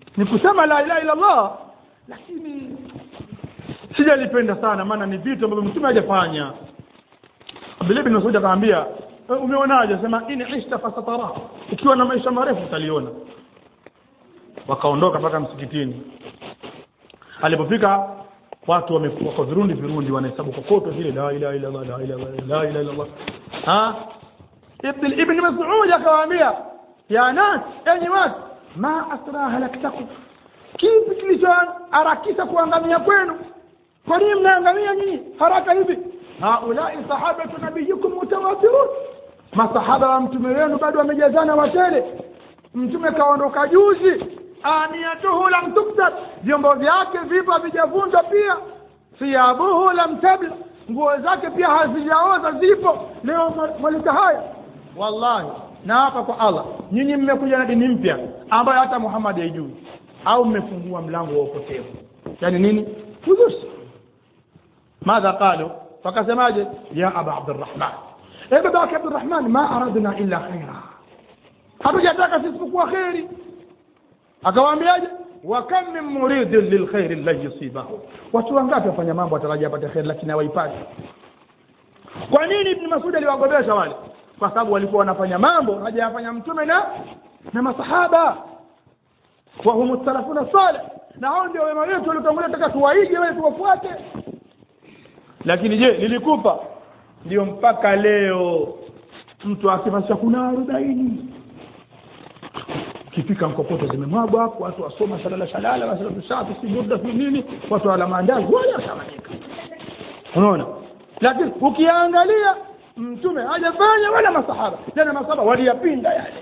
Speaker 1: ni kusema la ilaha illa Allah lakini sijalipenda sana maana ni vitu ambavyo mtume hajafanya Abdullah bin Mas'ud akamwambia "Eh, umeonaje sema in ishta fasatara ukiwa na maisha marefu utaliona wakaondoka mpaka msikitini alipofika watu wamekuwa kwa virundi virundi wanahesabu kokoto zile la ilaha illa Allah la ilaha illa Allah la ilaha illa Allah ha ibn ibn Mas'ud akawaambia ya nas enyi watu ma asra halaktakum kipi kilichoharakisha kuangamia kwenu kwa nini mnaangamia nyinyi haraka hivi haulai sahabatu nabiyikum mutawatirun masahaba wa mtume wenu bado wamejazana watele mtume kaondoka juzi aniyatuhu lam tuktab vyombo vyake vipo havijavunjwa pia thiyabuhu lam tabla nguo zake pia hazijaoza zipo leo mwaleta haya wallahi na hapa kwa allah nyinyi mmekuja na dini mpya ambayo hata muhammad haijui au mmefungua mlango wa upotevu yani nini uzushi madha qalu wakasemaje ya aba abdurrahman e baba yake abdurrahman ma aradna illa khaira hatujataka sisi kukuwa kheri akawaambiaje wa kam min muridin lilkhairi lan yusibahu watu wangapi wafanya mambo watarajia apate kheri lakini hawaipati kwa nini ibn masud aliwagobesha wale kwa sababu walikuwa wanafanya mambo hajayafanya mtume na na masahaba wa hum salafuna salih na hao ndio wema wetu waliotangulia taka tuwaige wale tuwafuate lakini je lilikupa ndio mpaka leo mtu akifanya kuna arobaini kifika mkokoto zimemwagwa hapo watu wasoma shalala shalala wasalatu shafi si burda si nini watu wala maandazi wala watawanyika unaona lakini ukiangalia mtume hajafanya wala masahaba tena masahaba waliyapinda yale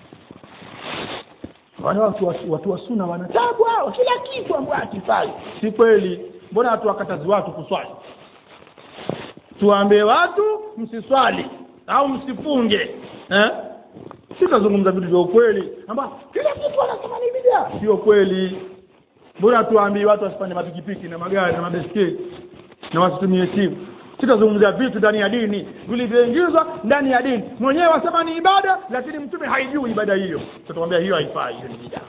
Speaker 1: wale watu wa- watu wa suna wanatabwa wa kila kitu ambayo akifai si kweli mbona watu wakatazi watu kuswali tuambie watu msiswali au msifunge eh? sitazungumza vitu vya ukweli ambao kila kitu anasema ni bidia sio kweli mbona tuambie watu wasifanye mapikipiki na magari na mabeskeli na wasitumie simu sitazungumzia vitu ndani ya dini vilivyoingizwa ndani ya dini mwenyewe wasema ni ibada lakini mtume haijui ibada hiyo tutakwambia hiyo haifai hiyo ni bidaa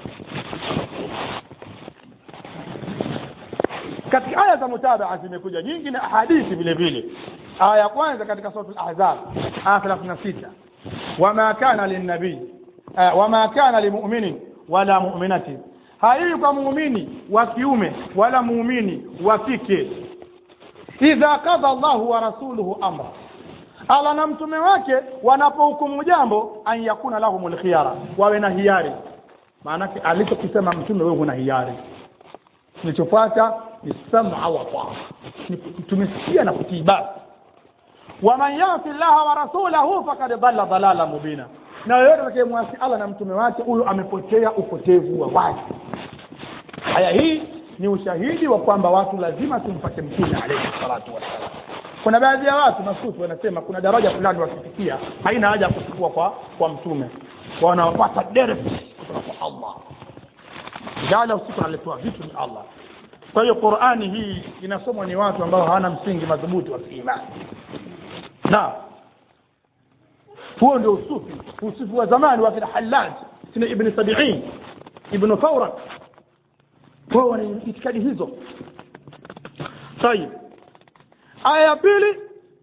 Speaker 1: katika aya za mutabaa zimekuja nyingi na ahadithi vile vile aya ya kwanza katika suratul ahzab aya 36 wama kana linnabii eh, wama kana limuminin wala muminatin haiwi kwa muumini wa kiume wala muumini wa kike idha kadha Allahu wa rasuluhu amra Allah na mtume wake wanapohukumu jambo an yakuna lahumul khiyara wawe na hiari maanake alichokisema mtume wewe una hiari kilichofuata ni sam'a wa taa ni tumesikia na kutii basi waman yasi llaha wa rasulahu fakad dhalla dhalala mubina na yoyote atakayemwasi Allah na mtume wake huyo amepotea upotevu wa wazi aya hii ni ushahidi wa kwamba watu lazima tumpate mtume alayhi salatu wassalam kuna baadhi ya watu masufi wanasema kuna daraja fulani wakifikia haina haja ya kuchukua kwa kwa mtume wanawapata direct kutoka kwa Allah jala usiku analetoa vitu ni Allah kwa hiyo Qur'ani hii inasomwa ni watu ambao hawana msingi madhubuti wa kiimani na huo ndio usufi usufi wa zamani wa kina Hallaj kina Ibn Sabi'in Ibn Fawrak wao wana itikadi hizo طيب aya ya pili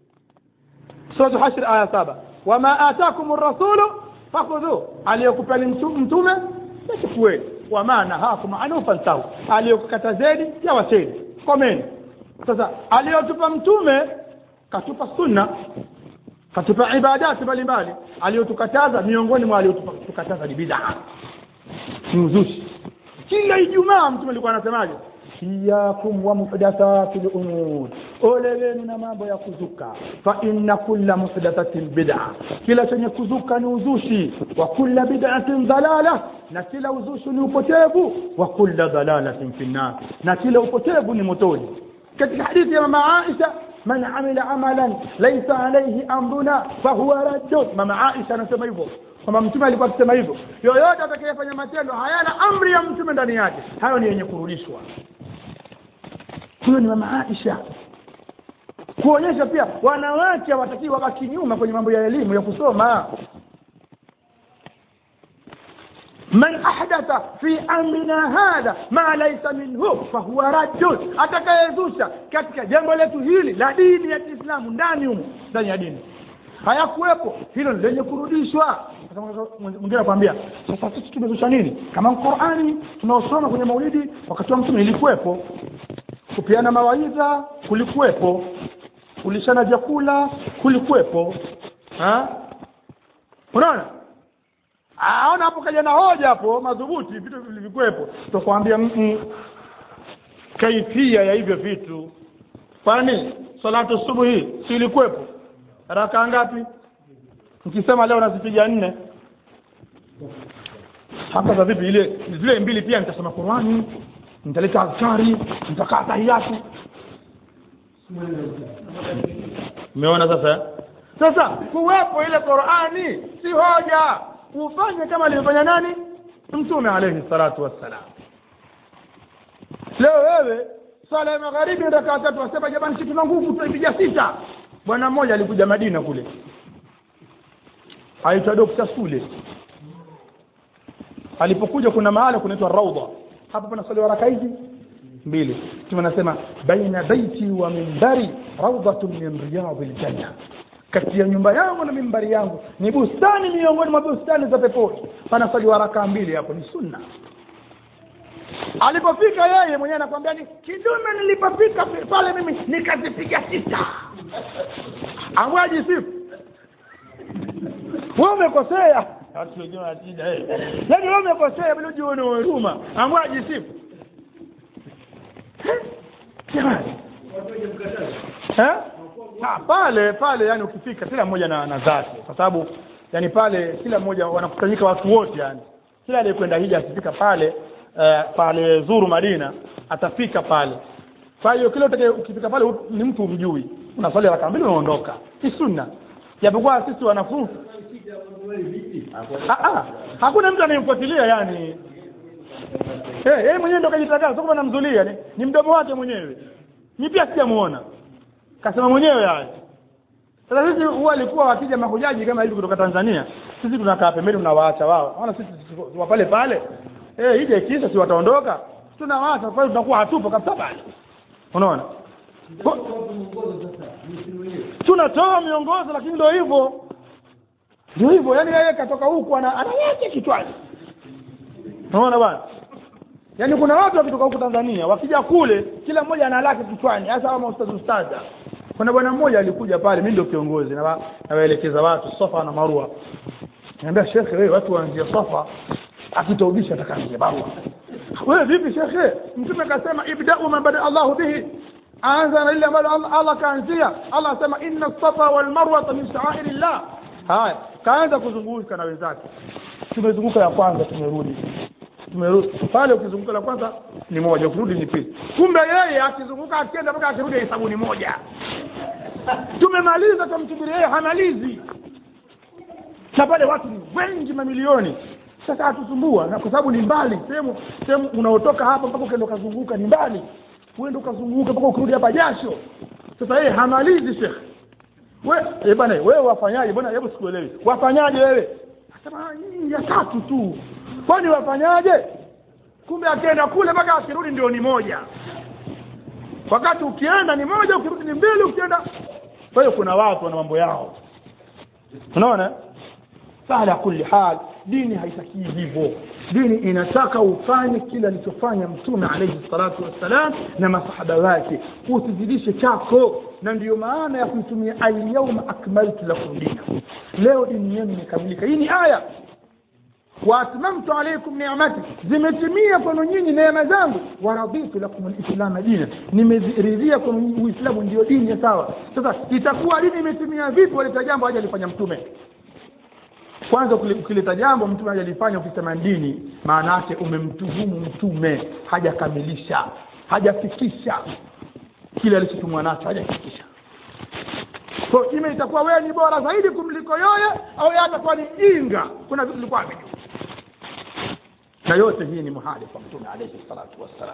Speaker 1: sura hashr aya saba wama atakum ar-rasulu fakhudhu aliyokupeni mtume nachukueni wama nahakum anhu fantahu aliyokukatazeni yawacheni komeni sasa aliyotupa mtume katupa sunna katupa ibadati mbalimbali aliyotukataza miongoni mwa aliyotukataza ni bid'a ni uzushi kila ijumaa mtume alikuwa anasemaje iyakum wa muhdathati lumur ole wenu na mambo ya kuzuka fa inna kulla muhdathatin bid'a kila chenye kuzuka ni uzushi wa kulla bid'atin dalala na kila uzushi ni upotevu wa kulla dalalatin fi nnar na kila upotevu ni motoni katika hadithi ya mama Aisha man amila amalan laysa alayhi amruna fahuwa raddun mama Aisha anasema hivyo kwamba mtume alikuwa akisema hivyo yoyote atakayefanya matendo hayana amri ya mtume ndani yake hayo ni yenye kurudishwa huyo ni mama Aisha kuonyesha pia wanawake hawatakiwi wabaki nyuma kwenye mambo ya elimu ya kusoma man ahdatha fi amrina hadha ma laysa minhu fahuwa raddun atakayezusha katika jambo letu hili la dini ya kiislamu ndani humo ndani ya dini hayakuwepo hilo ni lenye kurudishwa Sasa mwingine anakwambia sasa sisi tumezusha nini kama qurani tunaosoma kwenye maulidi wakati wa mtume ilikuwepo kupeana mawaidha kulikuwepo kulishana vyakula kulikuwepo ha? unaona aona hapo kaja na hoja hapo madhubuti vitu vilivyokuwepo tutakwambia kaifia ya hivyo vitu kwani salatu subuhi si ilikuwepo raka ngapi mkisema leo nazipiga nne hapa za vipi ile zile mbili pia nitasoma Qur'ani nitaleta azkari nitakaa tahiyatu umeona sasa sasa kuwepo ile Qur'ani si hoja ufanye kama alivyofanya nani mtume alayhi salatu wassalam leo wewe swala ya magharibi rakaa tatu wasema jamani sisi tuna nguvu tutaipiga sita bwana mmoja alikuja Madina kule aitwa Dr. Sule alipokuja kuna mahala kunaitwa Raudha hapa pana swali raka hizi mbili mtume anasema baina baiti wa mimbari rawdatun min riyadil janna kati ya nyumba yangu na mimbari yangu ni bustani miongoni mwa bustani za peponi pana swali raka mbili hapo ni sunna alipofika yeye mwenyewe anakwambia ni kidume nilipofika pale mimi nikazipiga sita amwaji sifu wewe umekosea watu wengine wanatija yaani wewe umekosea bila ujue ni huruma amwaji sifu jamani eh Ah, pale pale yani ukifika kila mmoja na, na zake kwa sababu yani pale kila mmoja wanakusanyika watu wote yani kila aliyekwenda hija akifika pale uh, pale zuru Madina atafika pale kwa hiyo kila utake ukifika pale ni mtu umjui unaswali raka mbili unaondoka si sunna japokuwa sisi wanafunzi ah, ah, hakuna mtu anayemfuatilia yani eh yeye mwenyewe ndo kajitangaza sio kama namzulia ni, ni mdomo wake mwenyewe ni pia sijamuona kasema mwenyewe yani sasa sisi huwa alikuwa wakija mahujaji kama hivi kutoka Tanzania sisi tunakaa pembeni tunawaacha wao maana sisi wa pale pale eh ije kisa si wataondoka tunawaacha kwa hiyo tunakuwa hatupo kabisa pale unaona tunatoa miongozo lakini ndio hivyo ndio hivyo yani yeye katoka huku ana anaweke kichwani unaona bwana yaani kuna watu wakitoka huku Tanzania wakija kule kila mmoja ana lake kichwani hasa kama ustaz ustaza kuna bwana mmoja alikuja pale mimi ndio kiongozi na nawaelekeza watu Safa na Marwa niambia shekhe wewe watu waanzie Safa akitaubisha atakaanzia Marwa wewe vipi shekhe mtume akasema ibda'u man bada Allahu bihi anza na ile ambalo Allah, Allah kaanzia Allah asema inna safa wal marwa min sha'airillah haya kaanza kuzunguka na wenzake tumezunguka ya kwanza tumerudi tumerudi pale ukizunguka la kwanza ni moja ukirudi ni pili kumbe yeye akizunguka akienda mpaka akirudi hesabu ni moja tumemaliza tumsubiri yeye hamalizi na pale watu ni wengi mamilioni sasa hatusumbua na kwa sababu ni mbali sehemu sehemu unaotoka hapa mpaka ukaenda ukazunguka ni mbali uende ukazunguka mpaka ukirudi hapa jasho sasa yeye hamalizi shekhe we eh bwana wewe wafanyaje bwana hebu sikuelewi wafanyaje wewe nasema nyinyi ya tatu tu kwani wafanyaje kumbe akienda kule mpaka akirudi ndio ni moja wakati ukienda ni moja ukirudi ni mbili ukienda kwa hiyo kuna watu wana mambo yao unaona ala kulli hal dini haitakii hivyo dini inataka ufanye kile alichofanya mtume alayhi salatu wassalam na masahaba wake usizidishe chako na ndiyo maana ya kuitumia alyawma akmaltu lakum dinakum leo dini yenu imekamilika hii ni aya waatmamtu alaikum ni'mati zimetimia kwenu nyinyi neema zangu waraditu lakum alislama dina nimeridhia kwenu uislamu ndio dini ya sawa sasa itakuwa dini imetimia vipi waleta jambo haja alifanya mtume kwanza ukileta jambo mtume hajalifanya ukisema dini maana yake umemtuhumu mtume hajakamilisha hajafikisha kile alichotumwa nacho hajafikisha so ime itakuwa wewe ni bora zaidi kumliko yoye au yeye atakuwa ni jinga kuna vitu vilikuwa vijua na yote hii ni muhali kwa mtume alayhi salatu wassalam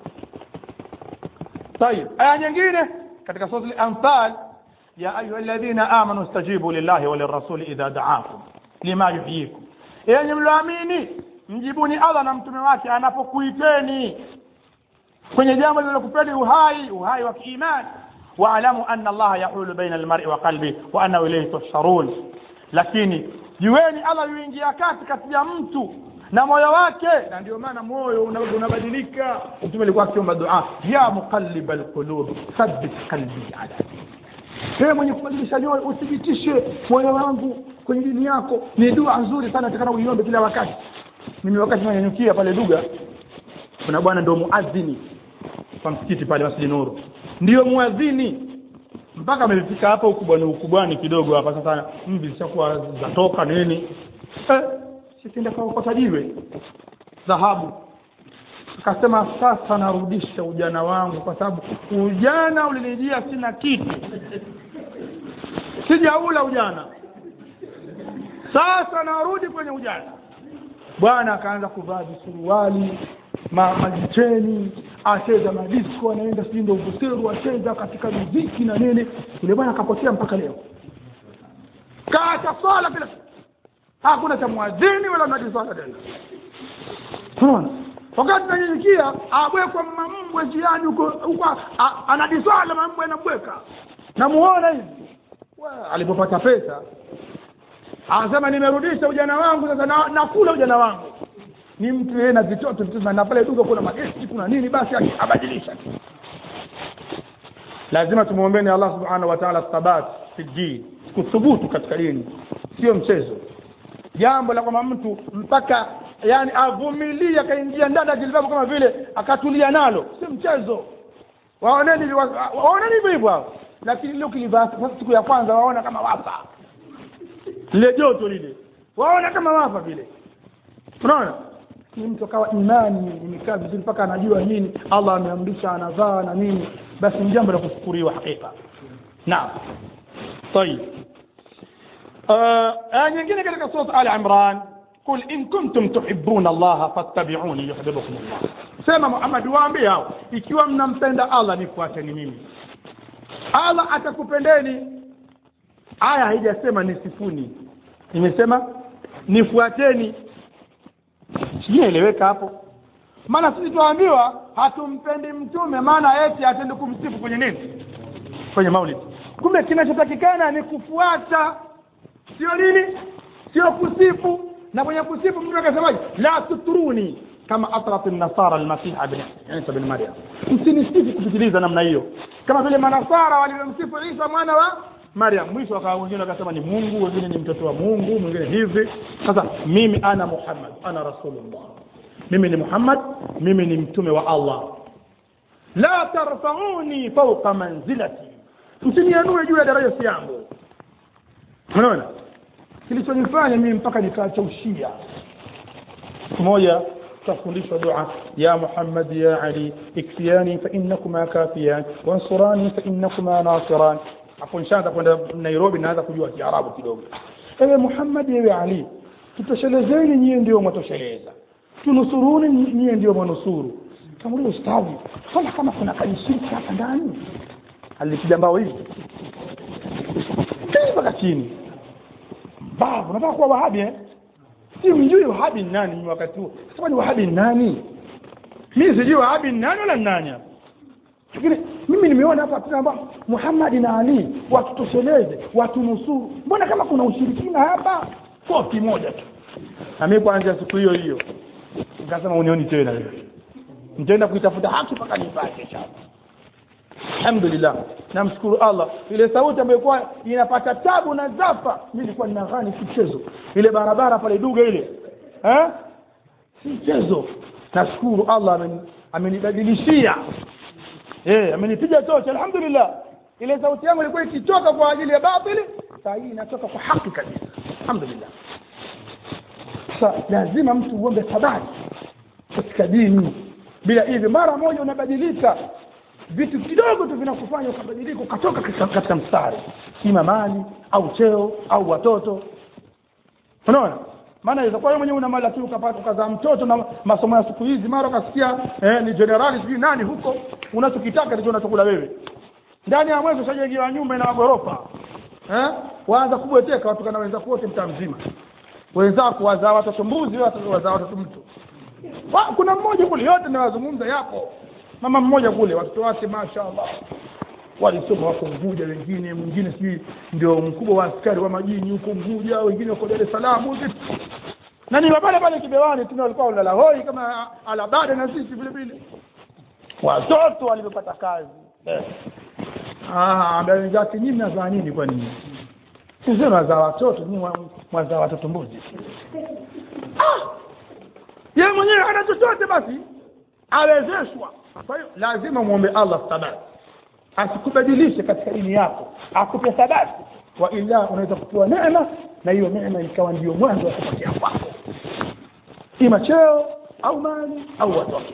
Speaker 1: طيب aya nyingine katika sura al-anfal ya ayuha alladhina amanu istajibu lillahi wa lirrasuli idha da'akum lima yuhyikum yenye mloamini mjibuni allah na mtume wake anapokuiteni kwenye jambo linalokupeni uhai uhai wa kiimani waalamu anna allaha yahulu baina almar'i wa qalbi wa annahu ilayhi tusharun lakini jueni allah yuingia kati kati ya mtu na moyo wake na ndio maana moyo una- unabadilika mtume alikuwa akiomba dua ya muqallib alqulub thabbit qalbi ala dinik wewe mwenye kubadilisha nyoyo uthibitishe moyo wangu kwenye dini yako ni dua nzuri sana takana uiombe kila wakati mimi wakati nanyanyukia pale duga kuna bwana ndio muadhini kwa msikiti pale masjidi nuru ndio muadhini mpaka amefika hapa ukubwani ukubwani kidogo hapa sasa mvi zishakuwa zatoka nini eh, sikienda kaokota jiwe dhahabu akasema sasa narudisha ujana wangu kwa sababu ujana ulinijia sina kitu sijaula ujana sasa narudi kwenye ujana bwana akaanza kuvaa visuruali ma, majicheni acheza madisko anaenda sijui ndo uvuseru acheza katika muziki na nini yule bwana akapotea mpaka leo kaacha swala kila siku hakuna cha mwadhini wala mnadi swala tena unaona wakati nanyenyekia abwekwa mambwe njiani huko huko a- anadiswala mambwe anabweka namuona hivi Wa, alipopata pesa anasema nimerudisha ujana wangu sasa na- nakula ujana wangu ni mtu yeye na vitoto vitoto na pale duka kuna magesti kuna nini basi aki- abadilisha tu lazima tumwombeni allah subhanahu wa taala thabat fi din kuthubutu katika dini sio mchezo jambo la kwamba mtu mpaka yani avumilie akaingia ndani ya jilbabu kama vile akatulia nalo si mchezo waoneni wa- wa- waoneni hivyo hivyo hao lakini leo kilivaa sasa siku ya kwanza waona kama wafa lile joto lile waona kama wafa vile unaona ni mtu akawa imani imekaa vizuri mpaka anajua nini allah ameamrisha anavaa na nini basi ni jambo la kushukuriwa hakika naam طيب آه آه nyingine katika sura al imran قل in kuntum tuhibbuna allah fattabi'uni yuhibbukum allah sema muhammad waambie hao ikiwa mnampenda allah nifuateni mimi allah atakupendeni aya haijasema nisifuni imesema nifuateni sijaeleweka hapo maana sisi tuambiwa hatumpendi mtume maana eti atende kumsifu kwenye nini kwenye maulid kumbe kinachotakikana ni kufuata sio nini sio kusifu na kwenye kusifu mtume akasemaje la tutruni kama atrat nasara almasiha bin isa bin maryam msinisifu kupitiliza namna hiyo kama vile manasara walivyomsifu isa mwana wa maryam mwisho wakawa wengine wakasema ni mungu wengine ni mtoto wa mungu mwingine hivi sasa mimi ana muhammad ana rasulullah mimi ni muhammad mimi ni mtume wa allah la tarfauni fauqa manzilati msinianue juu ya daraja si yangu unaona kilichonifanya mimi mpaka nikaacha ushia siku moja tukafundishwa dua ya muhammad ya ali ikfiyani fainnakuma kafiyan wansurani fainnakuma nasiran hapo nishaanza kwenda nairobi naanza kujua kiarabu kidogo ewe muhammad ewe ali tutoshelezeni nyie ndio mwatosheleza tunusuruni nyie ndio mwanusuru kamulia ustadhi mbona kama kuna kajishiriki hapa ndani alipiga mbao hivi mpaka chini babu nataka kuwa wahabi eh? si mjui wahabi ni nani wakati huo sasa ni wahabi ni nani mimi sijui wahabi ni nani wala ni nani hapa lakini mimi nimeona hapa kwamba Muhammad na Ali watutosheleze watunusuru mbona kama kuna ushirikina hapa koti moja tu na mimi kuanzia siku hiyo hiyo nikasema unioni tena wewe nitaenda kuitafuta haki mpaka nipate chapa alhamdulillah namshukuru allah ile sauti ambayo kwa inapata tabu na zafa mi nilikuwa nina ghani si mchezo ile barabara pale duga ile eh? si mchezo nashukuru allah amen- amenibadilishia eh, amenipiga tocha alhamdulillah ile sauti yangu ilikuwa ikichoka kwa ajili ya batili saa hii inatoka kwa haki kabisa alhamdulillah sasa lazima mtu uombe thabati katika dini bila hivi mara moja unabadilika vitu kidogo tu vinakufanya ukabadilika ukatoka katika, katika mstari ima mali au cheo au watoto unaona maana inaweza kuwa wewe mwenyewe una mali lakini ukapata ukazaa mtoto na masomo ya siku hizi mara ukasikia eh, ni generali sijui nani huko unachokitaka ndicho unachokula wewe ndani ya mwezi ushajengiwa nyumba ina magorofa eh? waanza kubweteka watukana wenzako wote mtaa mzima wenzako wazaa watoto mbuzi wewe wazaa watoto mtu Wa- kuna mmoja kule yote nawazungumza yapo mama mmoja kule watoto wake mashaallah walisoma wako Unguja, wengine mwingine sijui ndio mkubwa wa askari wa majini huko Unguja, wengine wako Dar es Salaam huko. na ni wa pale pale Kibewani tuna walikuwa walala hoi kama alabada na sisi vile vile, watoto walivyopata kazi eh. Ah, ambia wenzake nyinyi mnazaa nini? Kwa nini sisi tunazaa watoto, nyinyi mwa- mwazaa watoto mbuzi? Ah, yeye mwenyewe hana chochote, basi awezeshwa. Kwa hiyo lazima muombe Allah thabati asikubadilishe katika dini yako akupe thabati wa ila unaweza kupewa neema na hiyo neema ikawa ndio mwanzo wa kupotea kwako ima cheo au mali au watoto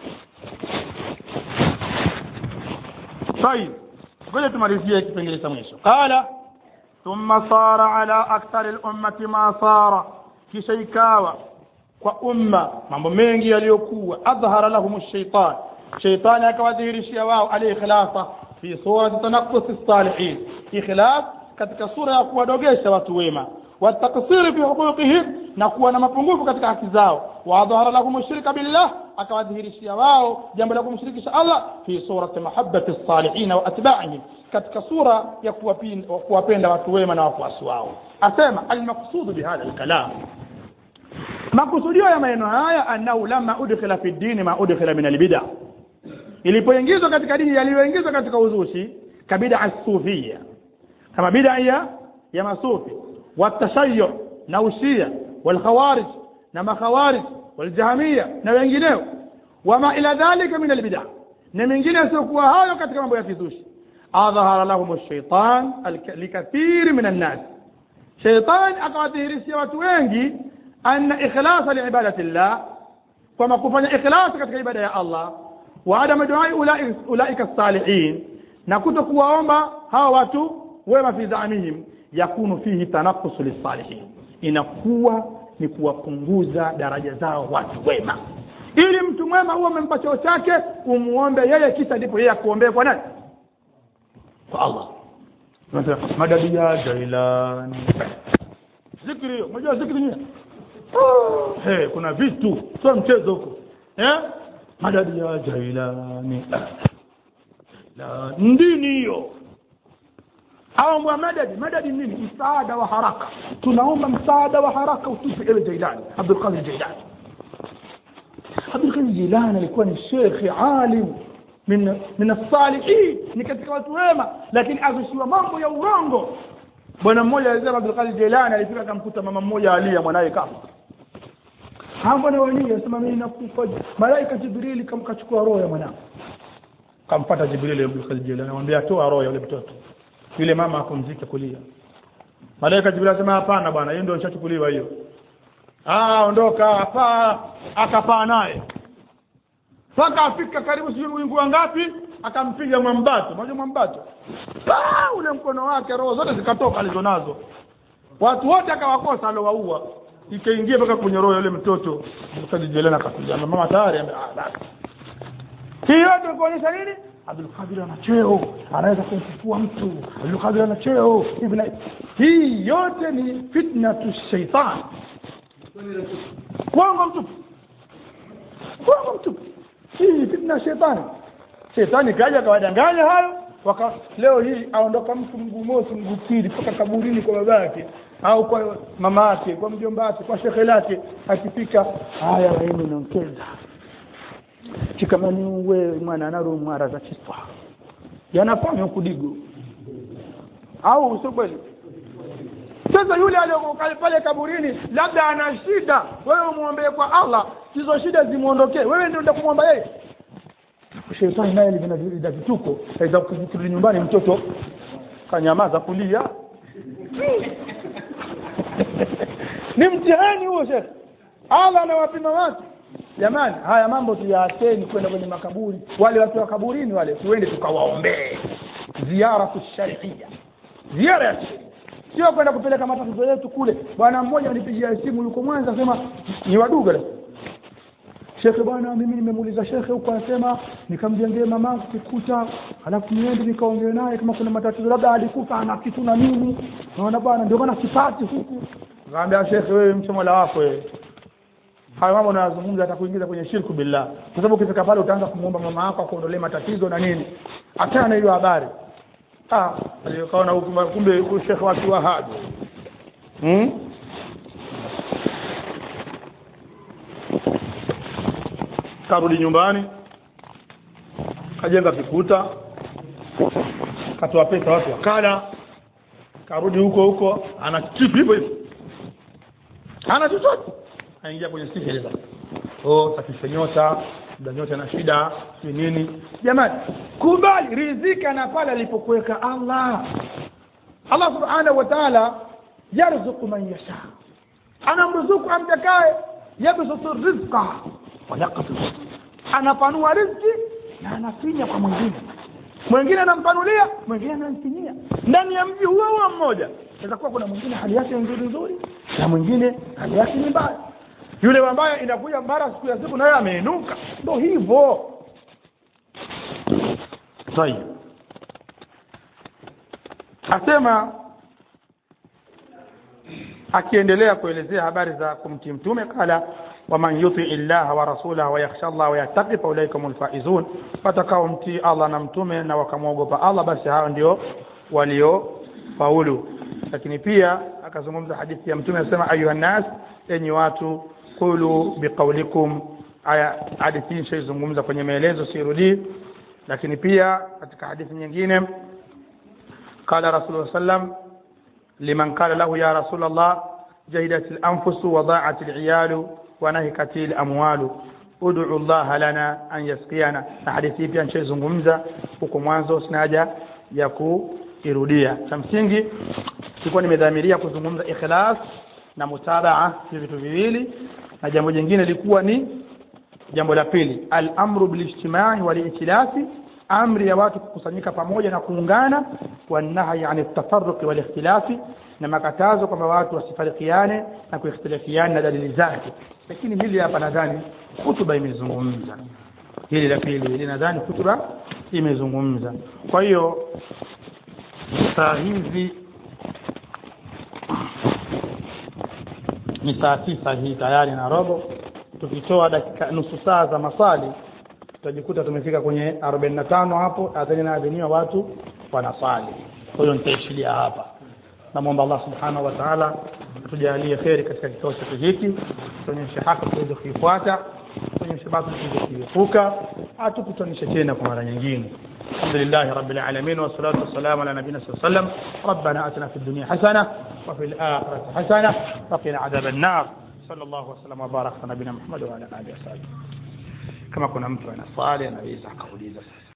Speaker 1: طيب ngoja tumalizie kipengele cha mwisho qala thumma sara ala akthari lummati ma sara kisha ikawa kwa umma mambo mengi yaliyokuwa adhhara lahum shaitan shaitani akawadhihirishia wao alikhlasa fi surati tanaqus salihin ikhlas katika sura ya kuwadogesha watu wema wataksiri fi huquqihim na kuwa na mapungufu katika haki zao wadhahara lahum shirka billah akawadhihirishia wao jambo la kumshirikisha Allah fi surati mahabbati salihin wa atba'ihim katika sura ya kuwapin- kuwapenda watu wema na wafuasi wao asema almaqsudu bihadha alkalam makusudio ya maneno haya annahu lama udkhila fi dini ma udkhila min albida ilipoingizwa katika dini yaliyoingizwa katika uzushi kabida sufia kama bida ya ya masufi watashayyu na ushia walkhawarij na makhawarij waljahmiya na wengineo wama ila dhalika min albida na mengine yasiokuwa hayo katika mambo ya kizushi adhahara lahum shaitan likathiri min annas shaitan akawadhihirishia watu wengi anna ikhlasa liibadati llah kwamba kufanya ikhlasi katika ibada ya allah wa adama duai ulai- ulaika salihin na kuto kuwaomba hawa watu wema fi zamihim yakunu fihi tanakusu lissalihin inakuwa ni kuwapunguza daraja zao watu wema ili mtu mwema huwa umempa cheo chake umuombe yeye kisha ndipo yeye akuombee kwa nani kwa allah Unasema, madadi ya jailani zikri hiyo unajua zikri nini hey, kuna vitu sio mchezo huko eh? madadi ya jailani la ndini hiyo au mwa madadi madadi nini msaada wa haraka tunaomba msaada wa haraka utupe ewe jailani abdulqadir jailani abdulqadir jailani alikuwa ni shekhi alim min min as-salihin ni katika watu wema lakini azushiwa mambo ya urongo bwana mmoja alisema abdulqadir jailani alifika akamkuta mama mmoja alia mwanaye kafa hapo na wali asema mimi nakufa malaika jibrili kamkachukua roho ya mwanangu kampata jibrili Abdul Qadir Jilani anamwambia toa roho ya yule mtoto yule mama apumzike kulia malaika jibrili asema hapana bwana hiyo ndio ishachukuliwa hiyo ah ondoka hapa akapaa naye mpaka afika karibu sijui wingu ngapi akampiga mwambato unajua mwambato pa ule mkono wake roho zote zikatoka alizonazo watu wote akawakosa aliowaua ikaingia mpaka kwenye roho ya yule mtoto mkajijelena akapiga mama tayari ame- ah, basi hii yote kuonyesha nini abdulkadir ana cheo anaweza kumfufua mtu abdulkadir ana cheo hivi na hii yote ni fitnatu shaitan uongo mtupu uongo mtupu hii ni fitna ya shetani shetani kaja akawadanganya hayo waka leo hii aondoka mtu mguu mosi mguu pili mpaka kaburini kwa baba yake au kwa mama yake kwa mjomba wake kwa shekhe lake akifika haya waini naongeza chikamani uwe mwana naro mara za chiswa yanafanya kudigo au sio kweli sasa yule aliyokaa pale kaburini labda ana shida wewe umwombee kwa allah hizo shida zimwondokee wewe ndio ndio kumwomba yeye shetani naye lina lina vituko aweza kurudi nyumbani mtoto kanyamaza kulia ni mtihani huo shekhe allah anawapima watu jamani haya mambo tuyaacheni kwenda kwenye makaburi wale watu wa kaburini wale tuende tukawaombee ziara sharia ziara ya sheria sio kwenda kupeleka matatizo yetu kule bwana mmoja alipigia simu yuko mwanza asema ni waduga shekhe bwana mimi nimemuuliza shekhe huko anasema nikamjengee mamangu kikuta alafu niende nikaongee naye kama kuna matatizo labda alikufa ana kitu na mimi naona bwana ndio maana sipati huku akamwambia shekhe wewe mche mola wako wewe hayo mambo unayozungumza atakuingiza kwenye shirku billah kwa sababu ukifika pale utaanza kumwomba mama yako akuondolee matatizo na nini achana na hiyo habari ah alikaona huku kumbe shekhe wa kiwahabi hmm? karudi nyumbani kajenga vikuta katoa pesa watu wakala karudi huko huko ana kitu hivyo hivyo hana chochote aingia kwenye sihiri sasa oh safisha nyota da nyota na shida si nini jamani kubali rizika na pale alipokuweka Allah Allah subhanahu wa ta'ala yarzuqu man yasha anamruzuku amtakaye yabsutu rizqa wa yaqdir anapanua riziki na anafinya kwa mwingine mwingine anampanulia mwingine anamfinyia ndani ya mji huo huo mmoja inaweza kuwa kuna mwingine hali yake nzuri nzuri na mwingine hali yake ni mbaya yule ambaye inakuja mara siku ya siku naye ameinuka ndo hivyo sahihi asema akiendelea kuelezea habari za kumtii mtume kala waman yuti illaha wa rasulahu wayakhsha Allah wayattaqi faulaika humul faizun watakao mtii Allah na mtume na wakamwogopa Allah basi hao ndio walio faulu lakini pia akazungumza hadithi ya mtume anasema ayuha nas enyi watu qulu biqaulikum aya hadithi hii shaizungumza kwenye maelezo sirudii lakini pia katika hadithi nyingine qala rasulullah sallam liman qala lahu ya rasul allah jahidat al-anfus wa da'at al-iyal wa nahikat al-amwal ud'u Allah lana an yasqiyana na hadithi pia nishaizungumza huko mwanzo sina haja ya kuirudia cha msingi nilikuwa nimedhamiria kuzungumza ikhlas na mutabaa hivi vitu viwili na jambo jingine lilikuwa ni jambo la pili al-amru bil-ijtimai wal-i'tilafi amri ya watu kukusanyika pamoja na kuungana wanahi yani tafarruqi wal ikhtilafi na makatazo kwamba watu wasifarikiane na kuikhtilafiana na dalili zake lakini hili hapa nadhani hutuba imezungumza hili la pili hili nadhani hutuba imezungumza kwa hiyo saa hizi ni saa tisa hii tayari na robo tukitoa dakika nusu saa za maswali tutajikuta tumefika kwenye 45 hapo adhani naadhiniwa watu wanaswali kwa hiyo nitaishilia hapa namwomba Allah subhanahu wa ta'ala tujalie kheri katika kikao chetu hiki tuonyeshe haki tuweze kuifuata tuonyeshe batili tuweze kuiepuka atukutanishe tena kwa mara nyingine الحمد لله رب العالمين والصلاة والسلام على نبينا صلى الله عليه وسلم ربنا أتنا في الدنيا حسنة وفي الآخرة حسنة وقنا عذاب النار صلى الله وسلم وبارك على نبينا محمد وعلى آله وصحبه kama kuna mtu ana swali anaweza akauliza sasa